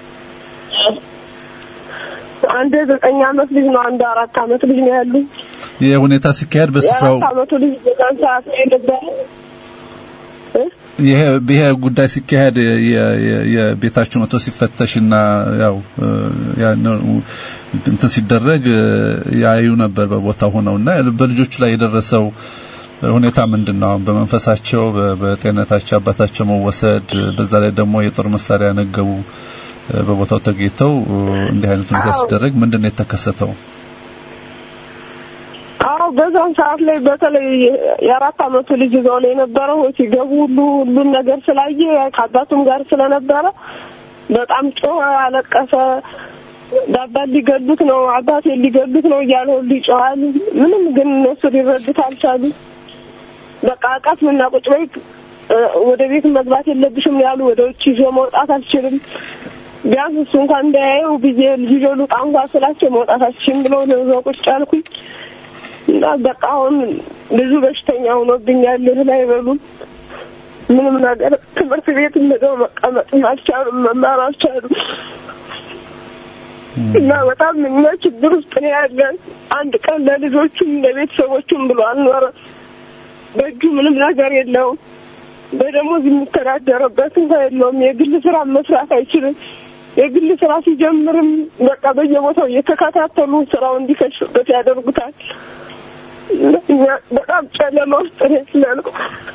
አንድ ዘጠኝ አመት ልጅ ነው፣ አንድ አራት አመት ልጅ ነው ያሉ። ይህ ሁኔታ ሲካሄድ በስፍራው የአራት አመቱ ልጅ በዛን ሰዓት ነው የነበረ። እ? ይሄ ይሄ ጉዳይ ሲካሄድ የ- የ- የቤታችሁ መቶ ሲፈተሽና ያው እ፣ ያን እንትን ሲደረግ እ፣ ያዩ ነበር በቦታው ሆነውና በልጆቹ ላይ የደረሰው ሁኔታ ምንድን ነው? አሁን በመንፈሳቸው በ- በጤንነታቸው አባታቸው መወሰድ፣ በዛ ላይ ደግሞ የጦር መሳሪያ ያነገቡ እ፣ በቦታው ተገኝተው እ፣ እንዲህ አይነት ሁኔታ አዎ። ሲደረግ ምንድን ነው የተከሰተው? አዎ በዛን ሰዓት ላይ በተለይ የአራት አመቱ ልጅ ይዘው ነው የነበረው። ሲገቡ ሁሉ ሁሉን ነገር ስላየ ከአባቱም ጋር ስለነበረ በጣም ጮኸ፣ አለቀሰ። አባት ሊገሉት ነው፣ አባቴ ሊገሉት ነው እያለ ሁሉ ይጮሃል። ምንም ግን እነሱ ሊረዱት አልቻሉ። በቃ አቃት ምና ቁጭ በይ እ፣ ወደ ቤት መግባት የለብሽም ያሉ። ወደ ውጭ ይዞ መውጣት አልችልም ቢያንስ እሱ እንኳን እንዳያየው ብዬ ልጅ ልውጣ እንኳን ስላቸው መውጣት አልችልም ብለው ነው ቁጭ ያልኩኝ። እና በቃ አሁን ብዙ በሽተኛ ሆኖብኛል። እህል አይበሉም፣ ምንም ነገር ትምህርት ቤት እንደው መቀመጥ አልቻሉም፣ መማር አልቻሉም። እና በጣም እኛ ችግር ውስጥ ነው ያለን። አንድ ቀን ለልጆቹም ለቤተሰቦቹም ብሎ አልኖረ። በእጁ ምንም ነገር የለውም። በደሞዝ የሚተዳደርበት እንኳን የለውም። የግል ስራ መስራት አይችልም። የግል ስራ ሲጀምርም በቃ በየቦታው እየተከታተሉ ስራው እንዲከሽበት ያደርጉታል። እኛ በጣም ጨለማ ውስጥ ነው ያለነው።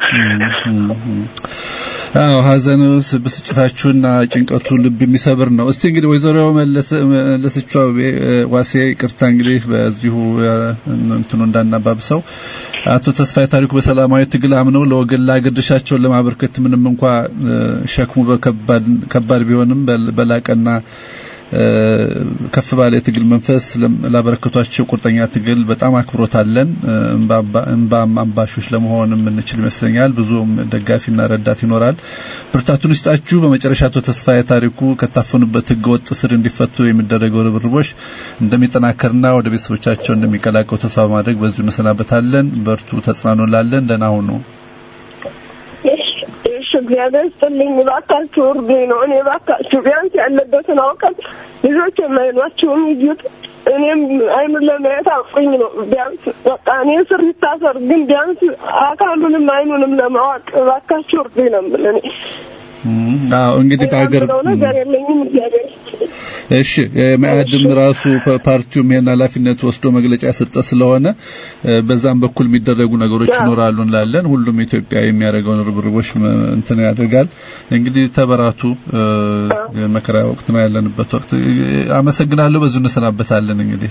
አዎ ሀዘኑ ብስጭታችሁና ጭንቀቱ ልብ የሚሰብር ነው። እስቲ እንግዲህ ወይዘሮ መለሰቿ ዋሴ ይቅርታ እንግዲህ በዚሁ እ፣ እንትኑ እንዳናባብሰው አቶ ተስፋዬ ታሪኩ በሰላማዊ ትግል አምነው ለወገን ለአገር ድርሻቸውን ለማበርከት ምንም እንኳ እ፣ ሸክሙ በከባድ ከባድ ቢሆንም በል- በላቀና እ፣ ከፍ ባለ የትግል መንፈስ ለም- ላበረከቷቸው ቁርጠኛ ትግል በጣም አክብሮት አለን። እ፣ እምባ- እምባም አምባሾች ለመሆን የምንችል ይመስለኛል። ብዙም ደጋፊና ረዳት ይኖራል። ብርታቱን ይስጣችሁ። በመጨረሻ አቶ ተስፋዬ ታሪኩ ከታፈኑበት ሕገ ወጥ ስር እንዲፈቱ የሚደረገው ርብርቦች እንደሚጠናከርና ወደ ቤተሰቦቻቸው እንደሚቀላቀሉ ተስፋ በማድረግ በዚሁ እንሰናበታለን። በርቱ፣ ተጽናኑ እንላለን። ደህና ሁኑ። እሺ እሺ፣ እግዚአብሔር ይስጥልኝ። እባካችሁ እርዱኝ ነው። እኔ እባካችሁ ቢያንስ ያለበትን አውቀን ልጆች የማይኗቸውን ይዩት። እኔም አይኑን ለማየት አውቁኝ ነው። ቢያንስ በቃ እኔ ስር ይታሰር፣ ግን ቢያንስ አካሉንም አይኑንም ለማወቅ እባካችሁ እርዱኝ ነው የምልህ እኔ። እም፣ አዎ እንግዲህ በሀገር የምለው ነገር የለኝም። እግዚአብሔር ይስጥልኝ። እሺ መአድም ራሱ ፓ- ፓርቲውም ይሄን ኃላፊነት ወስዶ መግለጫ የሰጠ ስለሆነ እ፣ በዛም በኩል የሚደረጉ ነገሮች አዎ። ይኖራሉ እንላለን። ሁሉም ኢትዮጵያ የሚያደርገውን ርብርቦች መ- እንትን ያደርጋል። እንግዲህ ተበራቱ። እ፣ የመከራ ወቅት ነው ያለንበት ወቅት። እ፣ አመሰግናለሁ። በዚሁ እንሰናበታለን እንግዲህ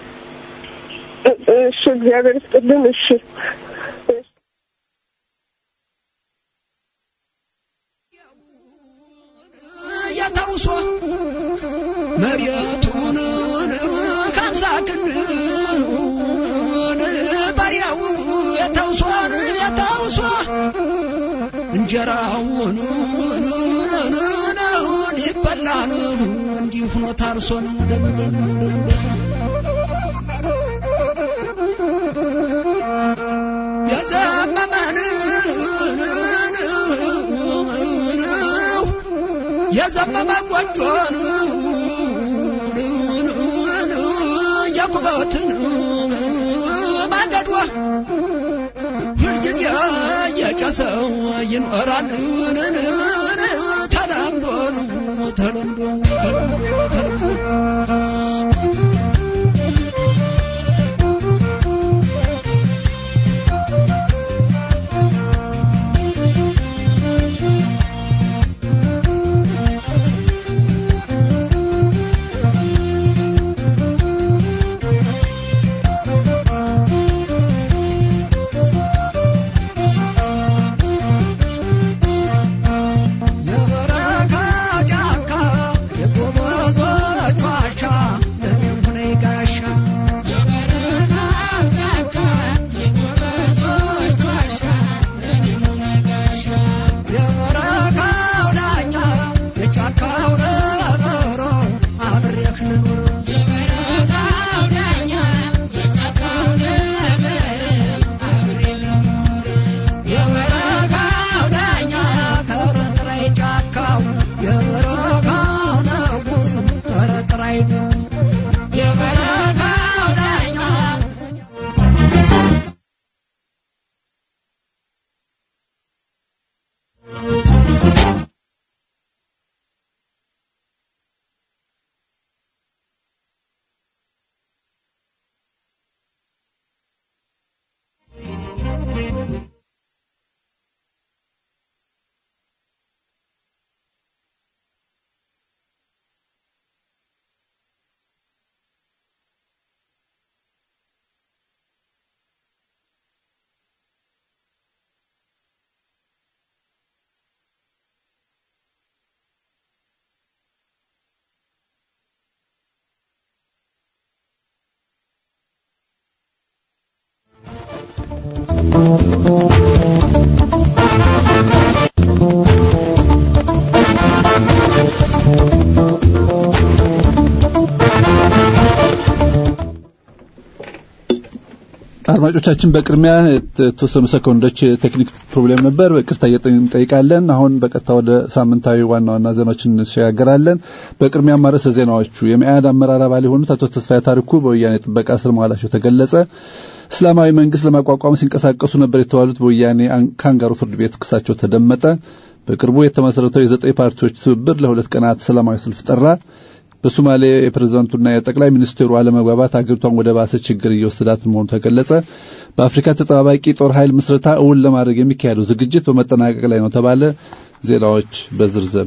እሺ፣ እግዚአብሔር ይስጥልን። እሺ የተውሶ መሬቱን ከምሳ ክንውን በሬው የተውሶን የተውሶ እንጀራውን ይበላን እንዲሁ ሆኖ ታርሶን የዘመመን የዘመመ ጎጆን የኩበትን ማገዷ ሁልጊዜ የጨሰው ይኖራል ተለምዶ ተለምዶ ተለምዶ የበረካ አድማጮቻችን በቅድሚያ የተወሰኑ ሰኮንዶች ቴክኒክ ፕሮብሌም ነበር። ይቅርታ እንጠይቃለን። አሁን በቀጥታ ወደ ሳምንታዊ ዋና ዋና ዜናዎችን እንሸጋገራለን። በቅድሚያ ማረሰ ዜናዎቹ የመኢአድ አመራር አባል የሆኑት አቶ ተስፋዬ ታሪኩ በወያኔ ጥበቃ ስር መዋላቸው ተገለጸ። እስላማዊ መንግስት ለማቋቋም ሲንቀሳቀሱ ነበር የተባሉት በወያኔ ካንጋሩ ፍርድ ቤት ክሳቸው ተደመጠ። በቅርቡ የተመሰረተው የዘጠኝ ፓርቲዎች ትብብር ለሁለት ቀናት ሰላማዊ ሰልፍ ጠራ። በሶማሌ የፕሬዝዳንቱና የጠቅላይ ሚኒስትሩ አለመግባባት አገሪቷን ወደ ባሰ ችግር እየወሰዳት መሆኑ ተገለጸ። በአፍሪካ ተጠባባቂ ጦር ኃይል ምስረታ እውን ለማድረግ የሚካሄደው ዝግጅት በመጠናቀቅ ላይ ነው ተባለ። ዜናዎች በዝርዝር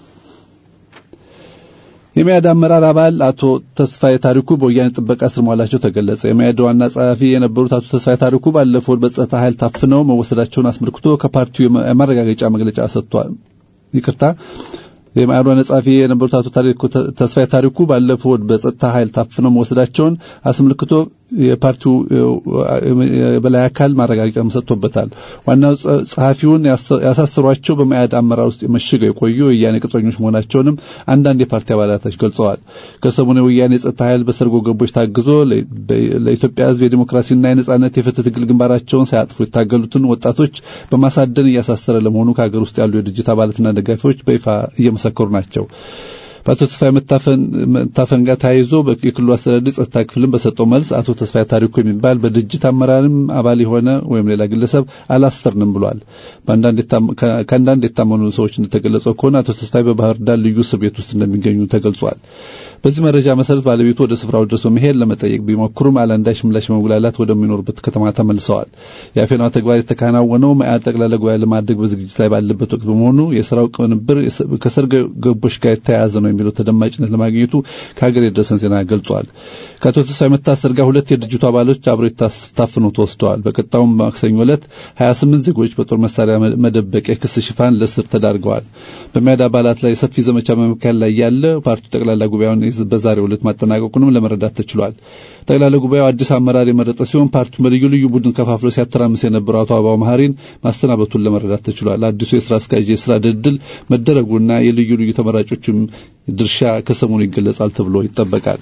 የመያድ አመራር አባል አቶ ተስፋዬ ታሪኩ በወያኔ ጥበቃ ስር መዋላቸው ተገለጸ። የመያድ ዋና ጸሐፊ የነበሩት አቶ ተስፋዬ ታሪኩ ባለፈው በጸጥታ ኃይል ታፍነው መወሰዳቸውን አስመልክቶ ከፓርቲው የማረጋገጫ መግለጫ ሰጥቷል። ይቅርታ የማዕዷ ጸሐፊ የነበሩት አቶ ተስፋዬ ታሪኩ ባለፈው በጸጥታ ኃይል ታፍነው መወሰዳቸውን አስመልክቶ የፓርቲው የበላይ አካል ማረጋገጫ ሰጥቶበታል። ዋናው ጸሐፊውን ያሳሰሯቸው በመያድ አመራር ውስጥ መሽገው የቆዩ የወያኔ ቅጥረኞች መሆናቸውንም አንዳንድ የፓርቲ አባላቶች ገልጸዋል። ከሰሞኑ የወያኔ የጸጥታ ኃይል በሰርጎ ገቦች ታግዞ ለኢትዮጵያ ሕዝብ የዲሞክራሲና የነጻነት የፍትህ ትግል ግንባራቸውን ሳያጥፉ የታገሉትን ወጣቶች በማሳደን እያሳሰረ ለመሆኑ ከሀገር ውስጥ ያሉ የድርጅት አባላትና ደጋፊዎች በይፋ እየመሰከሩ ናቸው። በአቶ ተስፋዬ መታፈን ጋር ተያይዞ የክልሉ አስተዳደር ጸጥታ ክፍልን በሰጠው መልስ አቶ ተስፋዬ ታሪኩ የሚባል በድርጅት አመራርም አባል የሆነ ወይም ሌላ ግለሰብ አላሰርንም ብሏል። ከአንዳንድ የታመኑ ሰዎች እንደተገለጸው ከሆነ አቶ ተስፋዬ በባህር ዳር ልዩ እስር ቤት ውስጥ እንደሚገኙ ተገልጿል። በዚህ መረጃ መሰረት ባለቤቱ ወደ ስፍራው ድረስ በመሄድ ለመጠየቅ ቢሞክሩም አላንዳች ምላሽ በመጉላላት ወደሚኖሩበት ከተማ ተመልሰዋል። የአፌናው ተግባር የተከናወነው መኢአድ ጠቅላላ ጉባኤ ለማድረግ በዝግጅት ላይ ባለበት ወቅት በመሆኑ የስራው ቅንብር ከሰርጎ ገቦች ጋር የተያያዘ ነው የሚለው ተደማጭነት ለማግኘቱ ከሀገር የደረሰን ዜና ገልጿል። ከአቶ ተስፋዬ መታሰር ጋር ሁለት የድርጅቱ አባሎች አብረው ታፍነው ተወስደዋል። በቀጣዩም ማክሰኞ ዕለት 28 ዜጎች በጦር መሳሪያ መደበቅ የክስ ሽፋን ለእስር ተዳርገዋል። በመያድ አባላት ላይ ሰፊ ዘመቻ በመካከል ላይ ያለ ፓርቲው ጠቅላላ ጉባኤውን በዛሬው ዕለት ማጠናቀቁንም ለመረዳት ተችሏል። ጠቅላላ ጉባኤው አዲስ አመራር የመረጠ ሲሆን ፓርቲው በልዩ ልዩ ቡድን ከፋፍሎ ሲያተራምስ የነበረው አቶ አበባው መሐሪን ማሰናበቱን ለመረዳት ተችሏል። አዲሱ የስራ አስኪያጅ የስራ ድልድል መደረጉና የልዩ ልዩ ተመራጮችም ድርሻ ከሰሞኑ ይገለጻል ተብሎ ይጠበቃል።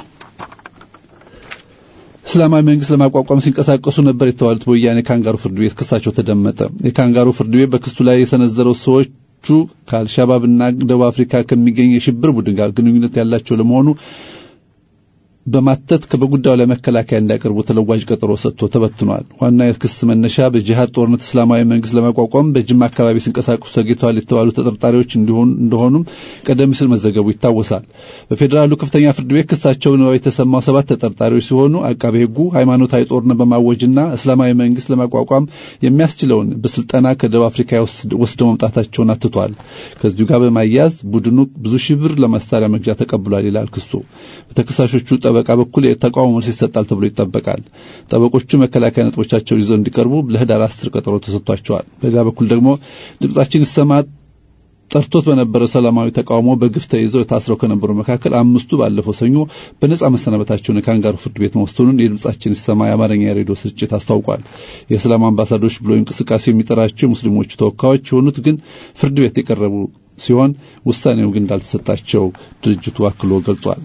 እስላማዊ መንግስት ለማቋቋም ሲንቀሳቀሱ ነበር የተባሉት በወያኔ ካንጋሩ ፍርድ ቤት ክሳቸው ተደመጠ። የካንጋሩ ፍርድ ቤት በክሱ ላይ የሰነዘረው ሰዎቹ ከአልሻባብና ደቡብ አፍሪካ ከሚገኝ የሽብር ቡድን ጋር ግንኙነት ያላቸው ለመሆኑ በማተት በጉዳዩ ላይ መከላከያ እንዲያቀርቡ ተለዋጭ ቀጠሮ ሰጥቶ ተበትኗል። ዋና የክስ መነሻ በጂሃድ ጦርነት እስላማዊ መንግስት ለማቋቋም በጅማ አካባቢ ሲንቀሳቀሱ ተገኝተዋል የተባሉ ተጠርጣሪዎች እንደሆኑም ቀደም ሲል መዘገቡ ይታወሳል። በፌዴራሉ ከፍተኛ ፍርድ ቤት ክሳቸው ነው የተሰማው ሰባት ተጠርጣሪዎች ሲሆኑ አቃቤ ሕጉ ሃይማኖታዊ ጦርነት በማወጅና እስላማዊ መንግስት ለማቋቋም የሚያስችለውን በስልጠና ከደቡብ አፍሪካ ወስደው መምጣታቸውን አትቷል። ከዚሁ ጋር በማያያዝ ቡድኑ ብዙ ሺህ ብር ለመሳሪያ መግዣ ተቀብሏል ይላል ክሱ። በተከሳሾቹ ጠበቃ በኩል የተቃውሞ መልስ ይሰጣል ተብሎ ይጠበቃል። ጠበቆቹ መከላከያ ነጥቦቻቸውን ይዘው እንዲቀርቡ ለህዳር አስር ቀጠሮ ተሰጥቷቸዋል። በዚያ በኩል ደግሞ ድምጻችን ይሰማ ጠርቶት በነበረው ሰላማዊ ተቃውሞ በግፍ ተይዘው የታስረው ከነበሩ መካከል አምስቱ ባለፈው ሰኞ በነጻ መሰናበታቸውን የካንጋሩ ፍርድ ቤት መወሰኑን የድምጻችን ይሰማ የአማርኛ የሬዲዮ ስርጭት አስታውቋል። የእስላም አምባሳደሮች ብሎ እንቅስቃሴ የሚጠራቸው የሙስሊሞቹ ተወካዮች የሆኑት ግን ፍርድ ቤት የቀረቡ ሲሆን ውሳኔው ግን እንዳልተሰጣቸው ድርጅቱ አክሎ ገልጿል።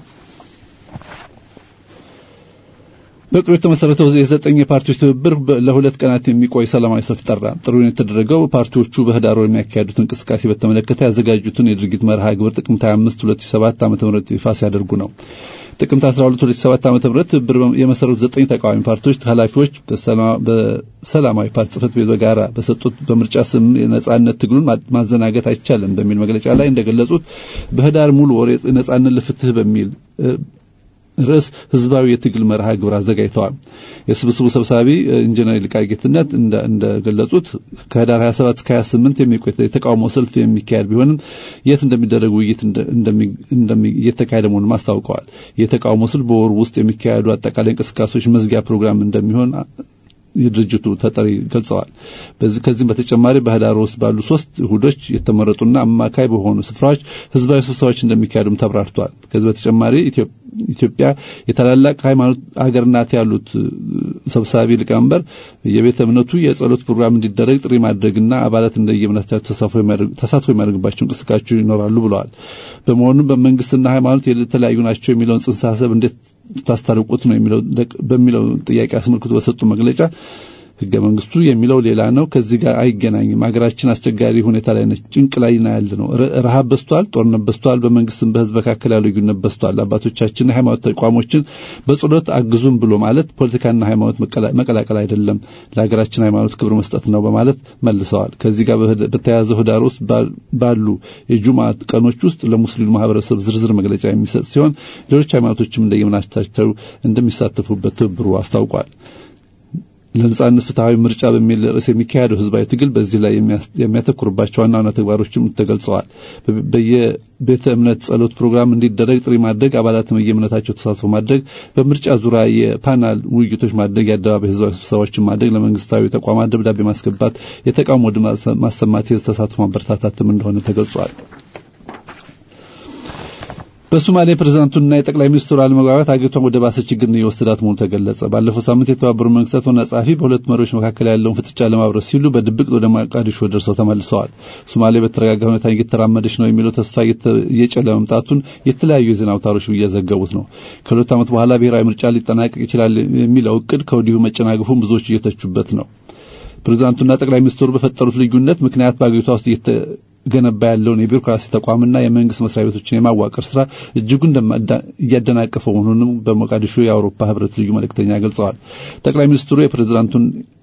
በቅርቡ የተመሰረተው የዘጠኝ የፓርቲዎች ትብብር ለሁለት ቀናት የሚቆይ ሰላማዊ ሰልፍ ጠራ። ጥሪውን የተደረገው ፓርቲዎቹ በህዳር ወር የሚያካሄዱት እንቅስቃሴ በተመለከተ ያዘጋጁትን የድርጊት መርሃ ግብር ጥቅምት 25 2007 ዓ.ም ይፋ ሲያደርጉ ነው። ጥቅምት 12 2007 ዓ.ም ትብብር የመሰረቱት ዘጠኝ ተቃዋሚ ፓርቲዎች ኃላፊዎች በሰላማዊ ፓርቲ ጽህፈት ቤት በጋራ በሰጡት በምርጫ ስም የነጻነት ትግሉን ማዘናገት አይቻልም በሚል መግለጫ ላይ እንደገለጹት በህዳር ሙሉ ወር ነጻነት ለፍትህ በሚል ርዕስ ህዝባዊ የትግል መርሃ ግብር አዘጋጅተዋል። የስብስቡ ሰብሳቢ ኢንጂነር ይልቃል ጌትነት እንደገለጹት ከህዳር 27 እስከ 28 የሚቆይ የተቃውሞ ሰልፍ የሚካሄድ ቢሆንም የት እንደሚደረግ ውይይት እየተካሄደ መሆኑን አስታውቀዋል። የተቃውሞ ሰልፍ በወሩ ውስጥ የሚካሄዱ አጠቃላይ እንቅስቃሴዎች መዝጊያ ፕሮግራም እንደሚሆን የድርጅቱ ተጠሪ ገልጸዋል። በዚህ ከዚህም በተጨማሪ በህዳር ውስጥ ባሉ ሶስት እሁዶች የተመረጡና አማካይ በሆኑ ስፍራዎች ህዝባዊ ስብሰባዎች እንደሚካሄዱም ተብራርቷል። ከዚህ በተጨማሪ ኢትዮጵያ የታላላቅ ሃይማኖት አገር ናት ያሉት ሰብሳቢ ሊቀመንበር የቤተ እምነቱ የጸሎት ፕሮግራም እንዲደረግ ጥሪ ማድረግና አባላት እንደየእምነታቸው ተሳትፎ የሚያደርግባቸው እንቅስቃሴዎች ይኖራሉ ብለዋል። በመሆኑም በመንግስትና ሃይማኖት የተለያዩ ናቸው የሚለውን ጽንሰ ሀሳብ እንዴት ታስታርቁት ነው የሚለው በሚለው ጥያቄ አስመልክቶ በሰጡ መግለጫ ህገ መንግስቱ የሚለው ሌላ ነው። ከዚህ ጋር አይገናኝም። ሀገራችን አስቸጋሪ ሁኔታ ላይ ነች። ጭንቅ ላይ ና ያለ ነው። ረሃብ በዝቷል። ጦርነት በዝቷል። በመንግስትም በህዝብ መካከል ያለው ልዩነት በዝቷል። አባቶቻችን የሃይማኖት ተቋሞችን በጸሎት አግዙም ብሎ ማለት ፖለቲካና ሃይማኖት መቀላቀል አይደለም፣ ለሀገራችን ሃይማኖት ክብር መስጠት ነው በማለት መልሰዋል። ከዚህ ጋር በተያያዘው ህዳር ውስጥ ባሉ የጁማ ቀኖች ውስጥ ለሙስሊሙ ማህበረሰብ ዝርዝር መግለጫ የሚሰጥ ሲሆን ሌሎች ሃይማኖቶችም እንደየምናቸው እንደሚሳተፉበት ትብብሩ አስታውቋል። ለነጻነት ፍትሐዊ ምርጫ በሚል ርዕስ የሚካሄደው ህዝባዊ ትግል በዚህ ላይ የሚያተኩርባቸው ዋና ዋና ተግባሮችም ተገልጸዋል። በየቤተ እምነት ጸሎት ፕሮግራም እንዲደረግ ጥሪ ማድረግ፣ አባላትም በየእምነታቸው ተሳትፎ ማድረግ፣ በምርጫ ዙሪያ የፓናል ውይይቶች ማድረግ፣ የአደባባይ ህዝባዊ ስብሰባዎችን ማድረግ፣ ለመንግስታዊ ተቋማት ደብዳቤ ማስገባት፣ የተቃውሞ ድምፅ ማሰማት፣ የህዝብ ተሳትፎ ማበረታታትም እንደሆነ ተገልጿል። በሶማሌ ፕሬዝዳንቱና የጠቅላይ ሚኒስትሩ አለመግባባት አገሪቷን ወደ ባሰ ችግር እየወሰዳት መሆኑ ተገለጸ። ባለፈው ሳምንት የተባበሩት መንግስታት ዋና ጸሐፊ በሁለት መሪዎች መካከል ያለውን ፍጥጫ ለማብረስ ሲሉ በድብቅ ወደ ሞቃዲሾ ደርሰው ተመልሰዋል። ሶማሌ በተረጋጋ ሁኔታ እየተራመደች ነው የሚለው ተስፋ እየጨለመ መምጣቱን የተለያዩ የዜና አውታሮች እየዘገቡት ነው። ከሁለት ዓመት በኋላ ብሔራዊ ምርጫ ሊጠናቀቅ ይችላል የሚለው እቅድ ከወዲሁ መጨናገፉን ብዙዎች እየተቹበት ነው። ፕሬዝዳንቱና ጠቅላይ ሚኒስትሩ በፈጠሩት ልዩነት ምክንያት በአገሪቷ ውስጥ ገነባ ያለውን የቢሮክራሲ ተቋምና የመንግስት መስሪያ ቤቶችን የማዋቀር ስራ እጅጉን እያደናቀፈው መሆኑንም በሞቃዲሾ የአውሮፓ ህብረት ልዩ መልእክተኛ ገልጸዋል። ጠቅላይ ሚኒስትሩ የፕሬዝዳንቱን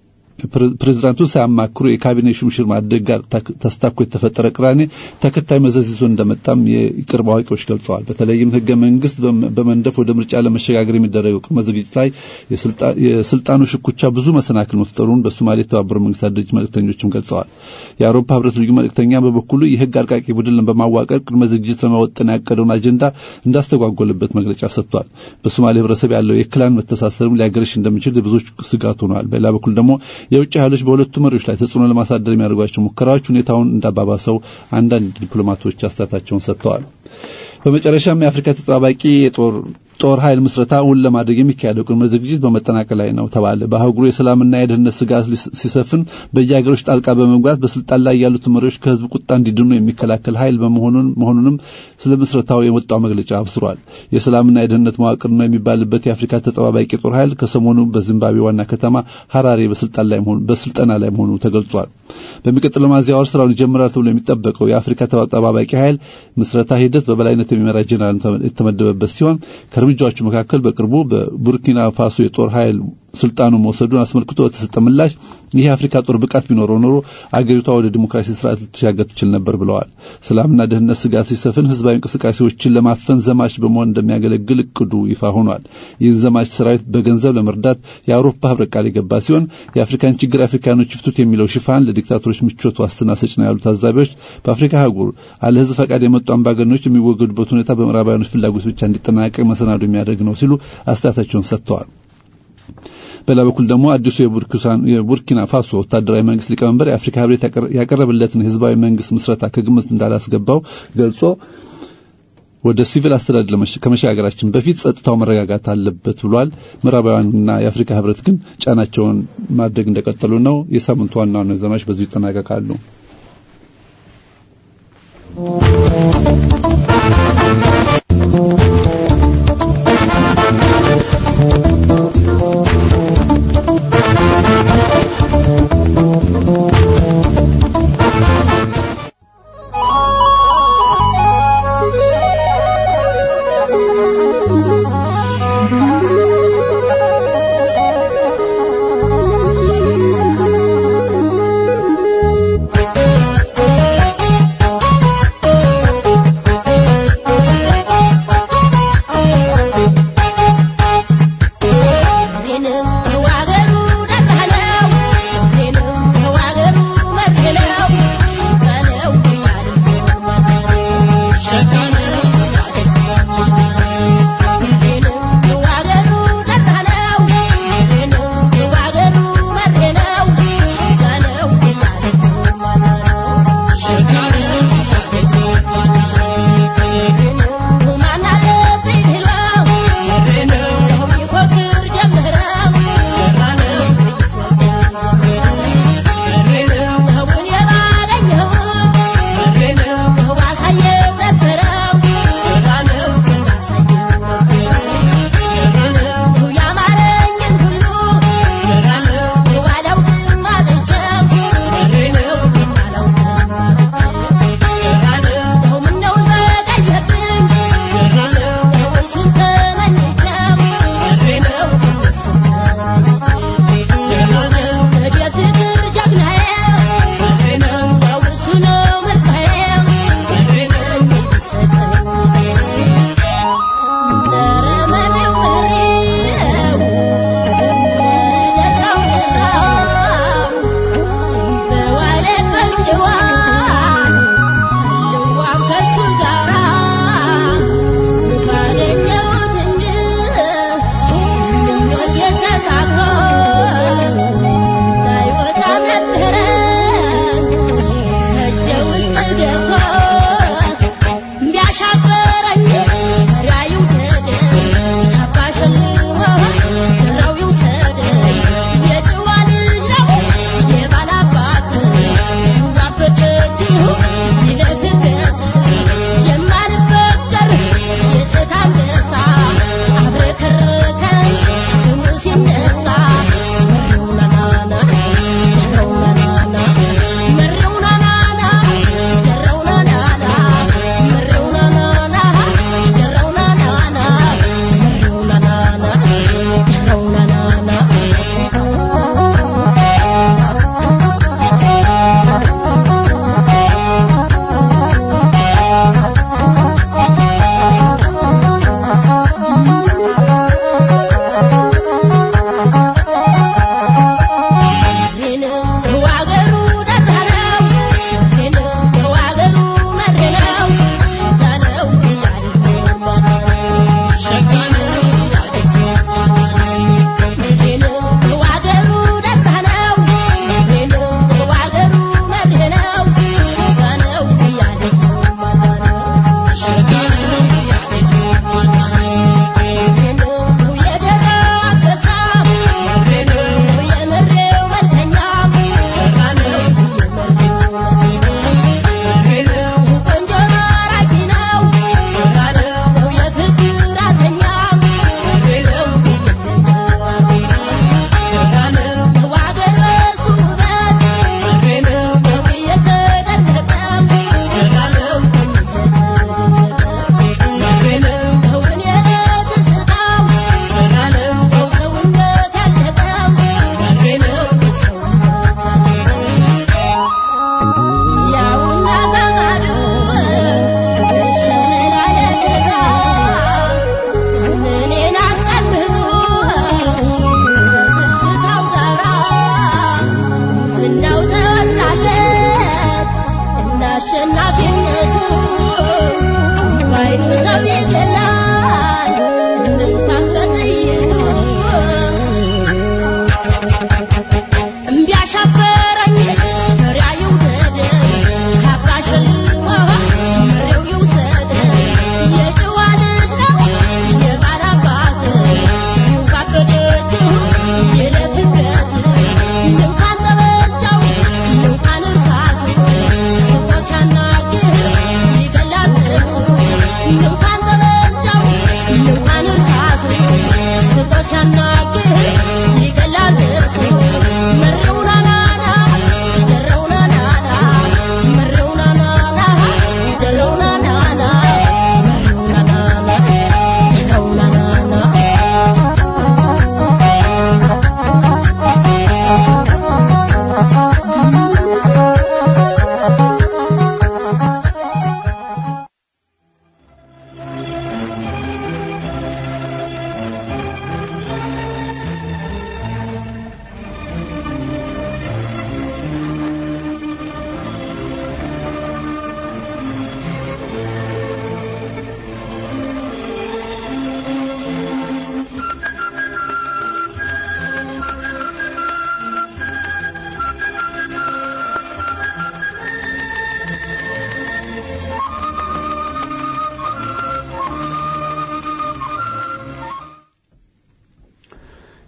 ፕሬዝዳንቱን ሳያማክሩ የካቢኔ ሹምሽር ማድረግ ጋር ተስታኮ የተፈጠረ ቅራኔ ተከታይ መዘዝ ይዞ እንደመጣም የቅርብ አዋቂዎች ገልጸዋል። በተለይም ህገ መንግስት በመንደፍ ወደ ምርጫ ለመሸጋገር የሚደረገው ቅድመ ዝግጅት ላይ የስልጣኑ ሽኩቻ ብዙ መሰናክል መፍጠሩን በሶማሌ የተባበሩት መንግስታት ድርጅት መልእክተኞችም ገልጸዋል። የአውሮፓ ህብረት ልዩ መልእክተኛ በበኩሉ የህግ አርቃቂ ቡድን በማዋቀር ቅድመ ዝግጅት ለመወጠን ያቀደውን አጀንዳ እንዳስተጓጎለበት መግለጫ ሰጥቷል። በሶማሌ ህብረተሰብ ያለው የክላን መተሳሰርም ሊያገረሽ እንደሚችል ብዙዎች ስጋት ሆነዋል። በሌላ በኩል ደግሞ የውጭ ኃይሎች በሁለቱ መሪዎች ላይ ተጽዕኖ ለማሳደር የሚያደርጓቸው ሙከራዎች ሁኔታውን እንዳባባሰው አንዳንድ ዲፕሎማቶች አስተያየታቸውን ሰጥተዋል። በመጨረሻም የአፍሪካ ተጠባባቂ የጦር ጦር ኃይል ምስረታ እውን ለማድረግ የሚካሄደው ቅድመ ዝግጅት በመጠናቀቅ ላይ ነው ተባለ። በአህጉሩ የሰላምና የደህንነት ስጋት ሲሰፍን በየሀገሮች ጣልቃ በመግባት በስልጣን ላይ ያሉት መሪዎች ከህዝብ ቁጣ እንዲድኑ የሚከላከል ኃይል መሆኑንም ስለ ምስረታው የወጣው መግለጫ አብስሯል። የሰላምና የደህንነት መዋቅር ነው የሚባልበት የአፍሪካ ተጠባባቂ ጦር ኃይል ከሰሞኑ በዚምባብዌ ዋና ከተማ ሀራሬ በስልጣን ላይ መሆኑ በስልጠና ላይ መሆኑ ተገልጿል። በሚቀጥለው ሚያዝያ ወር ስራውን ይጀምራል ተብሎ የሚጠበቀው የአፍሪካ ተጠባባቂ ኃይል ምስረታ ሂደት በበላይነት የሚመራ ጄኔራል የተመደበበት ሲሆን ከእርምጃዎቹ መካከል በቅርቡ በቡርኪና ፋሶ የጦር ኃይል ስልጣኑ መውሰዱን አስመልክቶ በተሰጠ ምላሽ ይህ የአፍሪካ ጦር ብቃት ቢኖረው ኖሮ አገሪቷ ወደ ዲሞክራሲ ስርዓት ልትሻገር ትችል ነበር ብለዋል። ሰላምና ደህንነት ስጋት ሲሰፍን ህዝባዊ እንቅስቃሴዎችን ለማፈን ዘማች በመሆን እንደሚያገለግል እቅዱ ይፋ ሆኗል። ይህን ዘማች ሰራዊት በገንዘብ ለመርዳት የአውሮፓ ህብረት ቃል የገባ ሲሆን የአፍሪካን ችግር አፍሪካኖች ይፍቱት የሚለው ሽፋን ለዲክታቶሮች ምቾት ዋስትና ሰጭ ነው ያሉ ታዛቢዎች በአፍሪካ አህጉር አለ ህዝብ ፈቃድ የመጡ አምባገነኖች የሚወገዱበት ሁኔታ በምዕራባውያኖች ፍላጎት ብቻ እንዲጠናቀቅ መሰናዶ የሚያደርግ ነው ሲሉ አስተያየታቸውን ሰጥተዋል። በሌላ በኩል ደግሞ አዲሱ የቡርኪና ፋሶ ወታደራዊ መንግስት ሊቀመንበር የአፍሪካ ህብረት ያቀረበለትን ህዝባዊ መንግስት ምስረታ ከግምት እንዳላስገባው ገልጾ ወደ ሲቪል አስተዳደር ከመሸጋገራችን በፊት ጸጥታው መረጋጋት አለበት ብሏል። ምዕራባውያንና የአፍሪካ ህብረት ግን ጫናቸውን ማድረግ እንደቀጠሉ ነው። የሳምንቱ ዋና ዋና ዜናዎች በዚሁ ይጠናቀቃሉ። Thank you.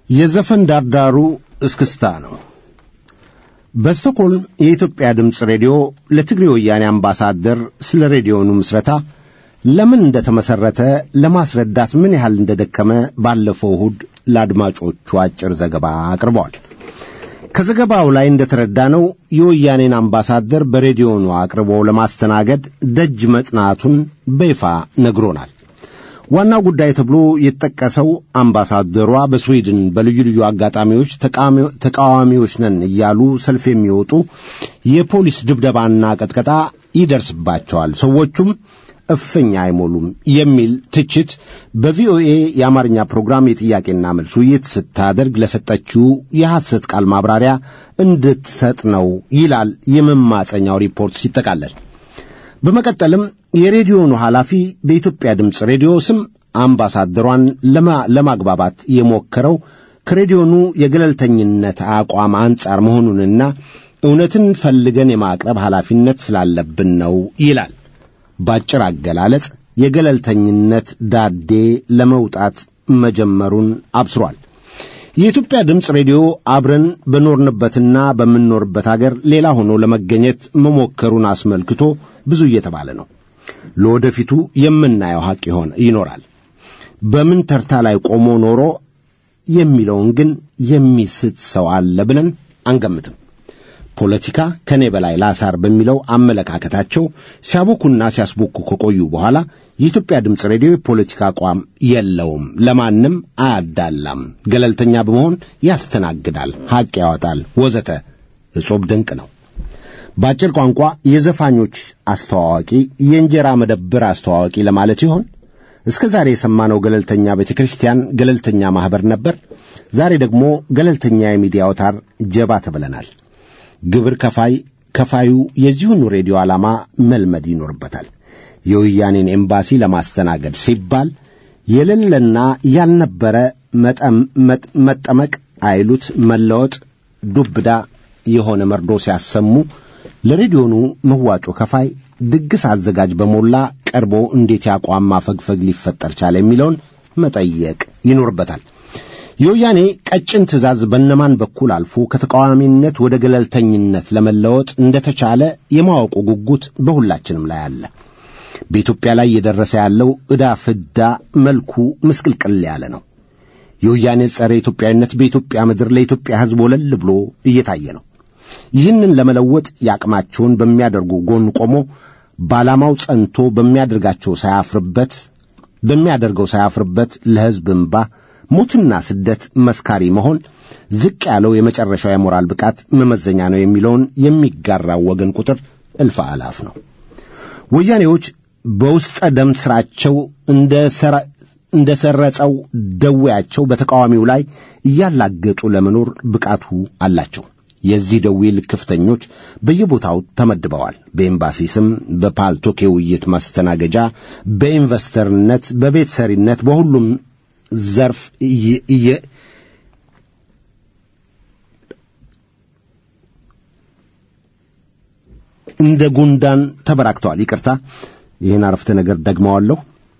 የዘፈን ዳርዳሩ እስክስታ ነው። በስቶክሆልም የኢትዮጵያ ድምፅ ሬዲዮ ለትግሬ ወያኔ አምባሳደር ስለ ሬዲዮኑ ምስረታ ለምን እንደተመሠረተ ለማስረዳት ምን ያህል እንደደከመ ባለፈው እሁድ ለአድማጮቹ አጭር ዘገባ አቅርበዋል። ከዘገባው ላይ እንደተረዳነው የወያኔን አምባሳደር በሬዲዮኑ አቅርቦ ለማስተናገድ ደጅ መጥናቱን በይፋ ነግሮናል። ዋናው ጉዳይ ተብሎ የተጠቀሰው አምባሳደሯ በስዊድን በልዩ ልዩ አጋጣሚዎች ተቃዋሚዎች ነን እያሉ ሰልፍ የሚወጡ የፖሊስ ድብደባና ቀጥቀጣ ይደርስባቸዋል፣ ሰዎቹም እፍኝ አይሞሉም የሚል ትችት በቪኦኤ የአማርኛ ፕሮግራም የጥያቄና መልስ ውይይት ስታደርግ ለሰጠችው የሐሰት ቃል ማብራሪያ እንድትሰጥ ነው ይላል የመማፀኛው ሪፖርት ሲጠቃለል። በመቀጠልም የሬዲዮኑ ኃላፊ በኢትዮጵያ ድምፅ ሬዲዮ ስም አምባሳደሯን ለማግባባት የሞከረው ከሬዲዮኑ የገለልተኝነት አቋም አንጻር መሆኑንና እውነትን ፈልገን የማቅረብ ኃላፊነት ስላለብን ነው ይላል። ባጭር አገላለጽ የገለልተኝነት ዳዴ ለመውጣት መጀመሩን አብስሯል። የኢትዮጵያ ድምፅ ሬዲዮ አብረን በኖርንበትና በምንኖርበት አገር ሌላ ሆኖ ለመገኘት መሞከሩን አስመልክቶ ብዙ እየተባለ ነው። ለወደፊቱ የምናየው ሐቅ ይሆን ይኖራል። በምን ተርታ ላይ ቆሞ ኖሮ የሚለውን ግን የሚስት ሰው አለ ብለን አንገምትም። ፖለቲካ ከኔ በላይ ላሳር በሚለው አመለካከታቸው ሲያቦኩና ሲያስቦኩ ከቆዩ በኋላ የኢትዮጵያ ድምፅ ሬዲዮ የፖለቲካ አቋም የለውም፣ ለማንም አያዳላም፣ ገለልተኛ በመሆን ያስተናግዳል፣ ሐቅ ያወጣል፣ ወዘተ እጾብ ድንቅ ነው። በአጭር ቋንቋ የዘፋኞች አስተዋዋቂ፣ የእንጀራ መደብር አስተዋዋቂ ለማለት ይሆን? እስከ ዛሬ የሰማነው ገለልተኛ ቤተ ክርስቲያን፣ ገለልተኛ ማኅበር ነበር። ዛሬ ደግሞ ገለልተኛ የሚዲያ አውታር ጀባ ተብለናል። ግብር ከፋይ ከፋዩ የዚሁኑ ሬዲዮ ዓላማ መልመድ ይኖርበታል። የወያኔን ኤምባሲ ለማስተናገድ ሲባል የሌለና ያልነበረ መጠመቅ አይሉት መለወጥ ዱብዳ የሆነ መርዶ ሲያሰሙ ለሬዲዮኑ መዋጮ ከፋይ ድግስ አዘጋጅ በሞላ ቀርቦ እንዴት ያቋም ማፈግፈግ ሊፈጠር ቻለ የሚለውን መጠየቅ ይኖርበታል። የወያኔ ቀጭን ትእዛዝ በነማን በኩል አልፎ ከተቃዋሚነት ወደ ገለልተኝነት ለመለወጥ እንደተቻለ የማወቁ ጉጉት በሁላችንም ላይ አለ። በኢትዮጵያ ላይ እየደረሰ ያለው ዕዳ ፍዳ መልኩ ምስቅልቅል ያለ ነው። የወያኔ ጸረ ኢትዮጵያዊነት በኢትዮጵያ ምድር ለኢትዮጵያ ሕዝብ ወለል ብሎ እየታየ ነው። ይህንን ለመለወጥ የአቅማቸውን በሚያደርጉ ጎን ቆሞ በዓላማው ጸንቶ በሚያደርጋቸው ሳያፍርበት በሚያደርገው ሳያፍርበት ለሕዝብ እምባ ሞትና ስደት መስካሪ መሆን ዝቅ ያለው የመጨረሻው የሞራል ብቃት መመዘኛ ነው የሚለውን የሚጋራው ወገን ቁጥር እልፍ አላፍ ነው። ወያኔዎች በውስጠ ደም ሥራቸው እንደ ሰረጸው ደዌያቸው በተቃዋሚው ላይ እያላገጡ ለመኖር ብቃቱ አላቸው። የዚህ ደዌ ልክፍተኞች በየቦታው ተመድበዋል። በኤምባሲ ስም፣ በፓልቶክ የውይይት ማስተናገጃ፣ በኢንቨስተርነት፣ በቤት ሰሪነት፣ በሁሉም ዘርፍ እየ እንደ ጉንዳን ተበራክተዋል። ይቅርታ ይህን አረፍተ ነገር ደግመዋለሁ።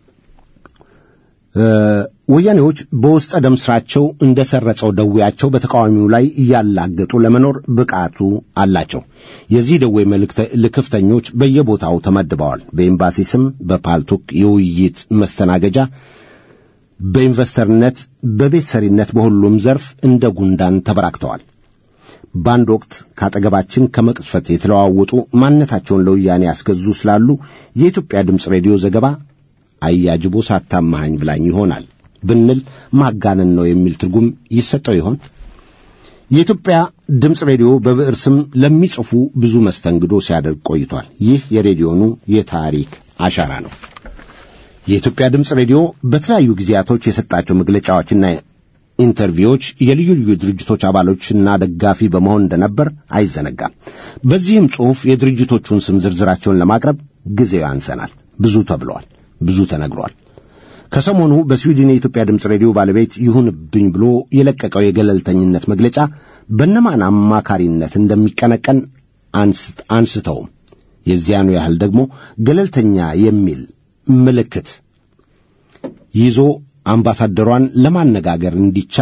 ወያኔዎች በውስጠ ደም ሥራቸው እንደ ሰረጸው ደዌያቸው በተቃዋሚው ላይ እያላገጡ ለመኖር ብቃቱ አላቸው። የዚህ ደዌ ልክፍተኞች በየቦታው ተመድበዋል። በኤምባሲ ስም፣ በፓልቶክ የውይይት መስተናገጃ በኢንቨስተርነት በቤት ሰሪነት በሁሉም ዘርፍ እንደ ጉንዳን ተበራክተዋል። በአንድ ወቅት ከአጠገባችን ከመቅጽፈት የተለዋወጡ ማንነታቸውን ለወያኔ ያስገዙ ስላሉ የኢትዮጵያ ድምፅ ሬዲዮ ዘገባ አያጅቦ ሳታማሃኝ ብላኝ ይሆናል ብንል ማጋነን ነው የሚል ትርጉም ይሰጠው ይሆን? የኢትዮጵያ ድምፅ ሬዲዮ በብዕር ስም ለሚጽፉ ብዙ መስተንግዶ ሲያደርግ ቆይቷል። ይህ የሬዲዮኑ የታሪክ አሻራ ነው። የኢትዮጵያ ድምፅ ሬዲዮ በተለያዩ ጊዜያቶች የሰጣቸው መግለጫዎችና ኢንተርቪዎች የልዩ ልዩ ድርጅቶች አባሎችና ደጋፊ በመሆን እንደነበር አይዘነጋም። በዚህም ጽሑፍ የድርጅቶቹን ስም ዝርዝራቸውን ለማቅረብ ጊዜው ያንሰናል። ብዙ ተብለዋል፣ ብዙ ተነግሯል። ከሰሞኑ በስዊድን የኢትዮጵያ ድምፅ ሬዲዮ ባለቤት ይሁንብኝ ብሎ የለቀቀው የገለልተኝነት መግለጫ በነማን አማካሪነት እንደሚቀነቀን አንስተውም የዚያኑ ያህል ደግሞ ገለልተኛ የሚል ምልክት ይዞ አምባሳደሯን ለማነጋገር እንዲቻል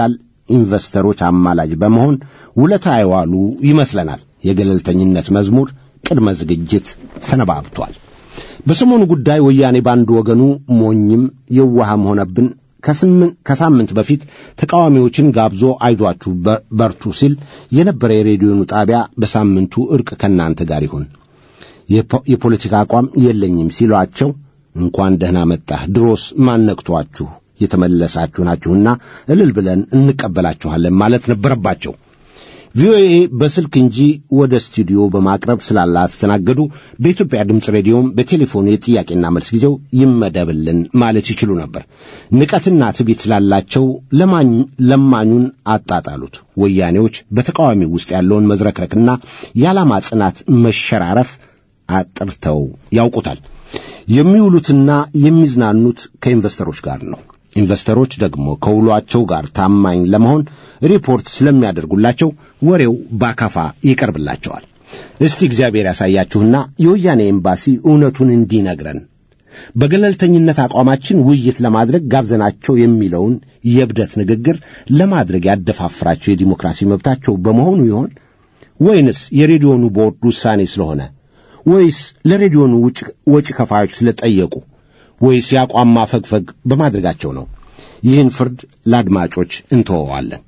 ኢንቨስተሮች አማላጅ በመሆን ውለታ የዋሉ ይመስለናል። የገለልተኝነት መዝሙር ቅድመ ዝግጅት ሰነባብቷል። በሰሞኑ ጉዳይ ወያኔ በአንድ ወገኑ ሞኝም የዋህም ሆነብን ከሳምንት በፊት ተቃዋሚዎችን ጋብዞ አይዟችሁ በርቱ ሲል የነበረ የሬዲዮኑ ጣቢያ በሳምንቱ እርቅ ከእናንተ ጋር ይሁን የፖለቲካ አቋም የለኝም ሲሏቸው እንኳን ደህና መጣህ፣ ድሮስ ማነቅቷችሁ የተመለሳችሁ ናችሁና እልል ብለን እንቀበላችኋለን ማለት ነበረባቸው። ቪኦኤ በስልክ እንጂ ወደ ስቱዲዮ በማቅረብ ስላላስተናገዱ በኢትዮጵያ ድምፅ ሬዲዮም በቴሌፎን የጥያቄና መልስ ጊዜው ይመደብልን ማለት ይችሉ ነበር። ንቀትና ትዕቢት ስላላቸው ለማኙን አጣጣሉት። ወያኔዎች በተቃዋሚው ውስጥ ያለውን መዝረክረክና የዓላማ ጽናት መሸራረፍ አጥርተው ያውቁታል። የሚውሉትና የሚዝናኑት ከኢንቨስተሮች ጋር ነው። ኢንቨስተሮች ደግሞ ከውሏቸው ጋር ታማኝ ለመሆን ሪፖርት ስለሚያደርጉላቸው ወሬው ባካፋ ይቀርብላቸዋል። እስቲ እግዚአብሔር ያሳያችሁና የወያኔ ኤምባሲ እውነቱን እንዲነግረን በገለልተኝነት አቋማችን ውይይት ለማድረግ ጋብዘናቸው የሚለውን የእብደት ንግግር ለማድረግ ያደፋፍራቸው የዲሞክራሲ መብታቸው በመሆኑ ይሆን ወይንስ የሬዲዮኑ ቦርድ ውሳኔ ስለሆነ ወይስ ለሬዲዮኑ ወጪ ከፋዮች ስለጠየቁ ወይስ የአቋም ማፈግፈግ በማድረጋቸው ነው? ይህን ፍርድ ለአድማጮች እንተወዋለን።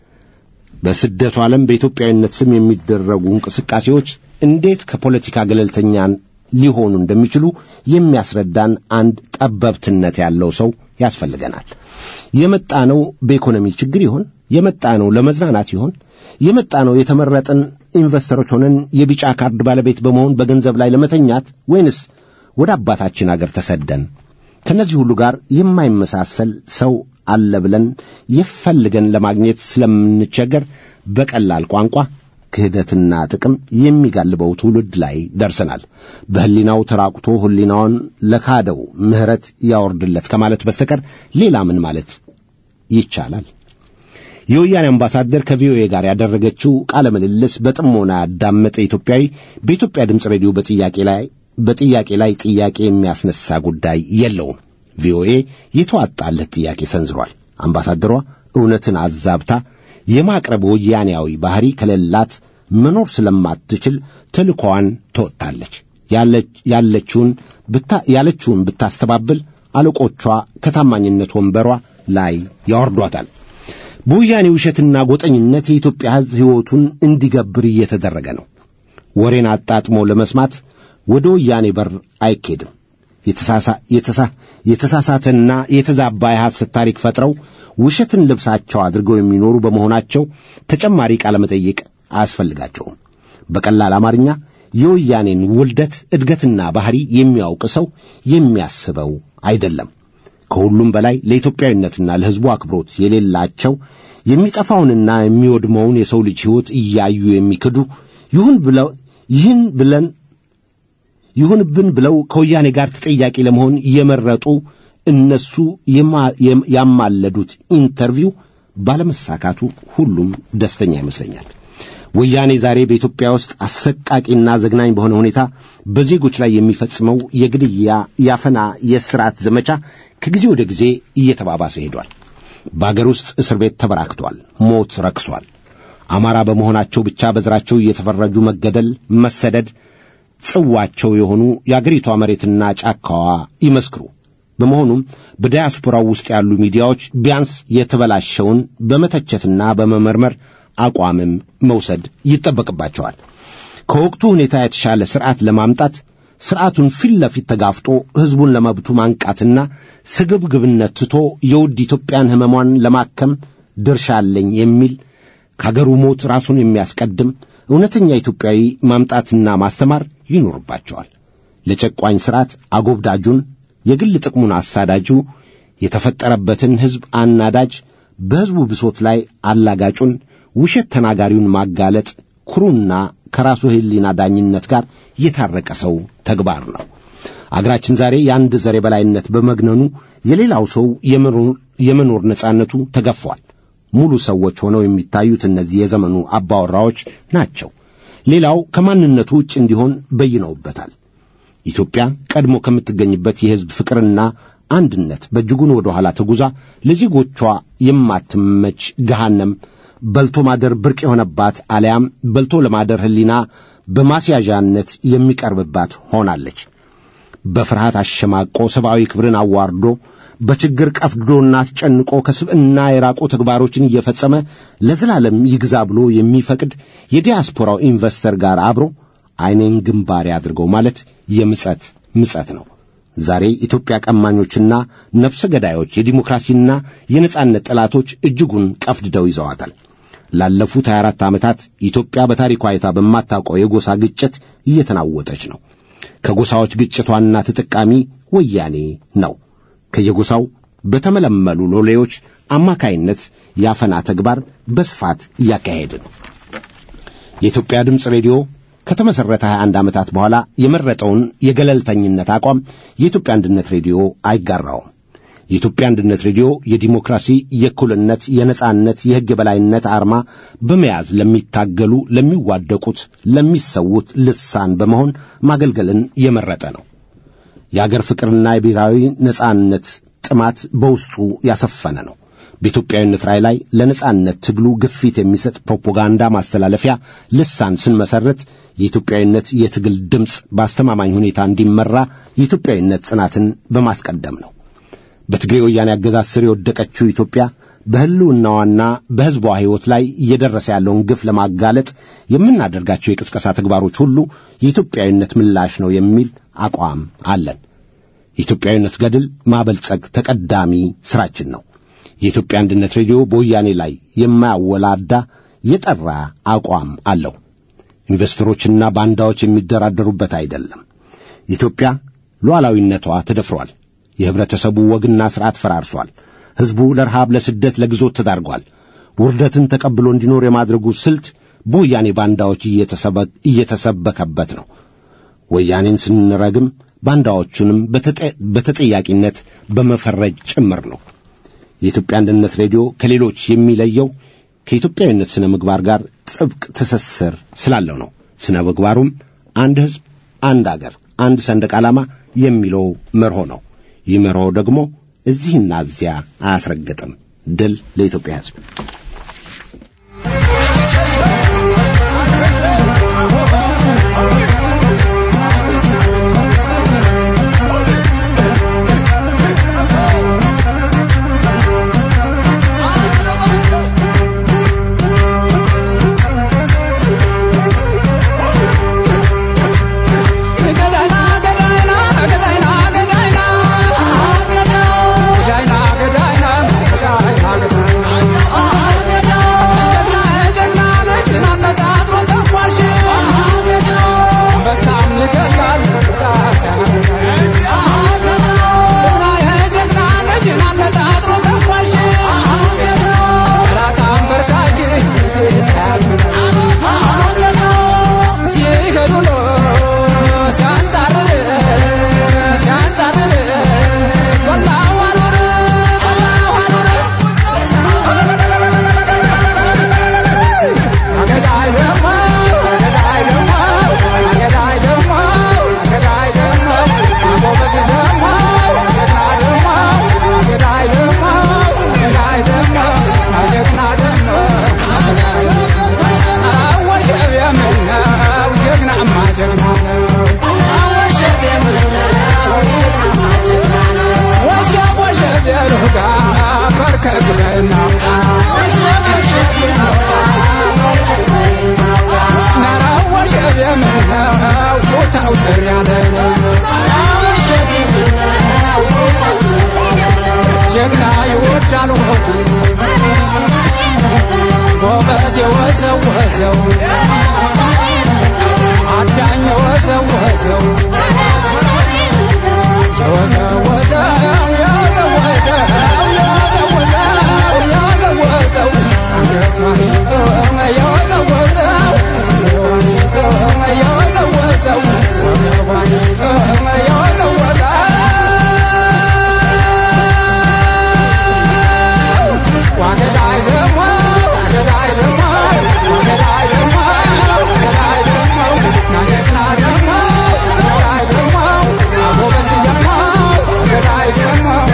በስደቱ ዓለም በኢትዮጵያዊነት ስም የሚደረጉ እንቅስቃሴዎች እንዴት ከፖለቲካ ገለልተኛን ሊሆኑ እንደሚችሉ የሚያስረዳን አንድ ጠበብትነት ያለው ሰው ያስፈልገናል። የመጣ ነው በኢኮኖሚ ችግር ይሆን? የመጣ ነው ለመዝናናት ይሆን? የመጣ ነው የተመረጥን ኢንቨስተሮች ሆነን የቢጫ ካርድ ባለቤት በመሆን በገንዘብ ላይ ለመተኛት ወይንስ ወደ አባታችን አገር ተሰደን ከነዚህ ሁሉ ጋር የማይመሳሰል ሰው አለ ብለን የፈልገን ለማግኘት ስለምንቸገር በቀላል ቋንቋ ክህደትና ጥቅም የሚጋልበው ትውልድ ላይ ደርሰናል። በሕሊናው ተራቁቶ ሕሊናውን ለካደው ምሕረት ያወርድለት ከማለት በስተቀር ሌላ ምን ማለት ይቻላል? የወያኔ አምባሳደር ከቪኦኤ ጋር ያደረገችው ቃለ ምልልስ በጥሞና ያዳመጠ ኢትዮጵያዊ በኢትዮጵያ ድምፅ ሬዲዮ በጥያቄ ላይ በጥያቄ ላይ ጥያቄ የሚያስነሳ ጉዳይ የለውም። ቪኦኤ የተዋጣለት ጥያቄ ሰንዝሯል። አምባሳደሯ እውነትን አዛብታ የማቅረብ ወያኔያዊ ባህሪ ከሌላት መኖር ስለማትችል ተልኮዋን ተወጥታለች። ያለችውን ያለችውን ብታስተባብል አለቆቿ ከታማኝነት ወንበሯ ላይ ያወርዷታል። በወያኔ ውሸትና ጎጠኝነት የኢትዮጵያ ሕዝብ ሕይወቱን እንዲገብር እየተደረገ ነው። ወሬን አጣጥሞ ለመስማት ወደ ወያኔ በር አይኬድም። የተሳሳተና የተዛባ የሐሰት ታሪክ ፈጥረው ውሸትን ልብሳቸው አድርገው የሚኖሩ በመሆናቸው ተጨማሪ ቃለ መጠይቅ አያስፈልጋቸውም። በቀላል አማርኛ የወያኔን ውልደት እድገትና ባህሪ የሚያውቅ ሰው የሚያስበው አይደለም። ከሁሉም በላይ ለኢትዮጵያዊነትና ለሕዝቡ አክብሮት የሌላቸው የሚጠፋውንና የሚወድመውን የሰው ልጅ ሕይወት እያዩ የሚክዱ ይሁን ብለው ይህን ብለን ይሁንብን ብለው ከወያኔ ጋር ተጠያቂ ለመሆን የመረጡ እነሱ ያማለዱት ኢንተርቪው ባለመሳካቱ ሁሉም ደስተኛ ይመስለኛል። ወያኔ ዛሬ በኢትዮጵያ ውስጥ አሰቃቂና ዘግናኝ በሆነ ሁኔታ በዜጎች ላይ የሚፈጽመው የግድያ፣ ያፈና፣ የስርዓት ዘመቻ ከጊዜ ወደ ጊዜ እየተባባሰ ሄዷል። በአገር ውስጥ እስር ቤት ተበራክቷል። ሞት ረክሷል። አማራ በመሆናቸው ብቻ በዘራቸው እየተፈረጁ መገደል፣ መሰደድ ጽዋቸው የሆኑ የአገሪቷ መሬትና ጫካዋ ይመስክሩ። በመሆኑም በዳያስፖራው ውስጥ ያሉ ሚዲያዎች ቢያንስ የተበላሸውን በመተቸትና በመመርመር አቋምም መውሰድ ይጠበቅባቸዋል። ከወቅቱ ሁኔታ የተሻለ ሥርዓት ለማምጣት ሥርዓቱን ፊት ለፊት ተጋፍጦ ሕዝቡን ለመብቱ ማንቃትና ስግብግብነት ትቶ የውድ ኢትዮጵያን ሕመሟን ለማከም ድርሻ አለኝ የሚል ከአገሩ ሞት ራሱን የሚያስቀድም እውነተኛ ኢትዮጵያዊ ማምጣትና ማስተማር ይኖርባቸዋል። ለጨቋኝ ሥርዓት አጎብዳጁን፣ የግል ጥቅሙን አሳዳጁ፣ የተፈጠረበትን ሕዝብ አናዳጅ፣ በሕዝቡ ብሶት ላይ አላጋጩን፣ ውሸት ተናጋሪውን ማጋለጥ ኩሩና ከራሱ ሕሊና ዳኝነት ጋር የታረቀ ሰው ተግባር ነው። አገራችን ዛሬ የአንድ ዘር የበላይነት በመግነኑ የሌላው ሰው የመኖር ነጻነቱ ተገፏል። ሙሉ ሰዎች ሆነው የሚታዩት እነዚህ የዘመኑ አባወራዎች ናቸው። ሌላው ከማንነቱ ውጭ እንዲሆን በይነውበታል። ኢትዮጵያ ቀድሞ ከምትገኝበት የሕዝብ ፍቅርና አንድነት በእጅጉን ወደ ኋላ ተጉዛ ለዜጎቿ የማትመች ገሃነም በልቶ ማደር ብርቅ የሆነባት አሊያም በልቶ ለማደር ሕሊና በማስያዣነት የሚቀርብባት ሆናለች። በፍርሃት አሸማቆ ሰብአዊ ክብርን አዋርዶ በችግር ቀፍድዶና አስጨንቆ ከስብዕና የራቁ ተግባሮችን እየፈጸመ ለዘላለም ይግዛ ብሎ የሚፈቅድ የዲያስፖራው ኢንቨስተር ጋር አብሮ ዐይኔን ግንባሬ አድርገው ማለት የምጸት ምጸት ነው። ዛሬ ኢትዮጵያ ቀማኞችና ነፍሰ ገዳዮች የዲሞክራሲና የነጻነት ጠላቶች እጅጉን ቀፍድደው ይዘዋታል። ላለፉት 24 ዓመታት ኢትዮጵያ በታሪኳ አይታ በማታውቀው የጎሳ ግጭት እየተናወጠች ነው። ከጎሳዎች ግጭት ዋና ተጠቃሚ ወያኔ ነው። ከየጎሳው በተመለመሉ ሎሌዎች አማካይነት የአፈና ተግባር በስፋት እያካሄደ ነው። የኢትዮጵያ ድምፅ ሬዲዮ ከተመሠረተ 21 ዓመታት በኋላ የመረጠውን የገለልተኝነት አቋም የኢትዮጵያ አንድነት ሬዲዮ አይጋራውም። የኢትዮጵያ አንድነት ሬዲዮ የዲሞክራሲ፣ የእኩልነት፣ የነጻነት፣ የሕግ የበላይነት አርማ በመያዝ ለሚታገሉ፣ ለሚዋደቁት፣ ለሚሰዉት ልሳን በመሆን ማገልገልን የመረጠ ነው። የአገር ፍቅርና የብሔራዊ ነጻነት ጥማት በውስጡ ያሰፈነ ነው። በኢትዮጵያዊነት ራዕይ ላይ ለነጻነት ትግሉ ግፊት የሚሰጥ ፕሮፓጋንዳ ማስተላለፊያ ልሳን ስንመሠረት የኢትዮጵያዊነት የትግል ድምፅ በአስተማማኝ ሁኔታ እንዲመራ የኢትዮጵያዊነት ጽናትን በማስቀደም ነው። በትግሬ ወያኔ አገዛዝ ስር የወደቀችው ኢትዮጵያ በሕልውናዋና በሕዝቧ ሕይወት ላይ እየደረሰ ያለውን ግፍ ለማጋለጥ የምናደርጋቸው የቅስቀሳ ተግባሮች ሁሉ የኢትዮጵያዊነት ምላሽ ነው የሚል አቋም አለን። የኢትዮጵያዊነት ገድል ማበልጸግ ተቀዳሚ ሥራችን ነው። የኢትዮጵያ አንድነት ሬዲዮ በወያኔ ላይ የማያወላዳ የጠራ አቋም አለው። ኢንቨስተሮችና ባንዳዎች የሚደራደሩበት አይደለም። ኢትዮጵያ ሉዓላዊነቷ ተደፍሯል። የህብረተሰቡ ወግና ሥርዓት ፈራርሷል። ሕዝቡ ለረሃብ፣ ለስደት፣ ለግዞት ተዳርጓል። ውርደትን ተቀብሎ እንዲኖር የማድረጉ ስልት በወያኔ ባንዳዎች እየተሰበከበት ነው። ወያኔን ስንረግም ባንዳዎቹንም በተጠያቂነት በመፈረጅ ጭምር ነው። የኢትዮጵያ አንድነት ሬዲዮ ከሌሎች የሚለየው ከኢትዮጵያዊነት ሥነ ምግባር ጋር ጥብቅ ትስስር ስላለው ነው። ሥነ ምግባሩም አንድ ሕዝብ፣ አንድ አገር፣ አንድ ሰንደቅ ዓላማ የሚለው መርሆ ነው። ይህ መርሆ ደግሞ እዚህና እዚያ አያስረግጥም። ድል ለኢትዮጵያ ሕዝብ። ጀግና ይወዳል ሆዱ ጎበዝ የወዘወዘው አዳኝ የወዘወዘው የወዘወዘው የወዘወዘው የወዘወዘው የወዘወዘው አንገቷን የወዘወዘው የወዘወዘው ወገቧን የወዘወዘው ዋገዳይ ደግሞ ዋገዳይ ደግሞ ዋገዳይ ደግሞ ዋገዳይ ደግሞ ናጀግና ደግሞ ዋገዳይ ደግሞ አጎበዝ ደግሞ ዋገዳይ ደግሞ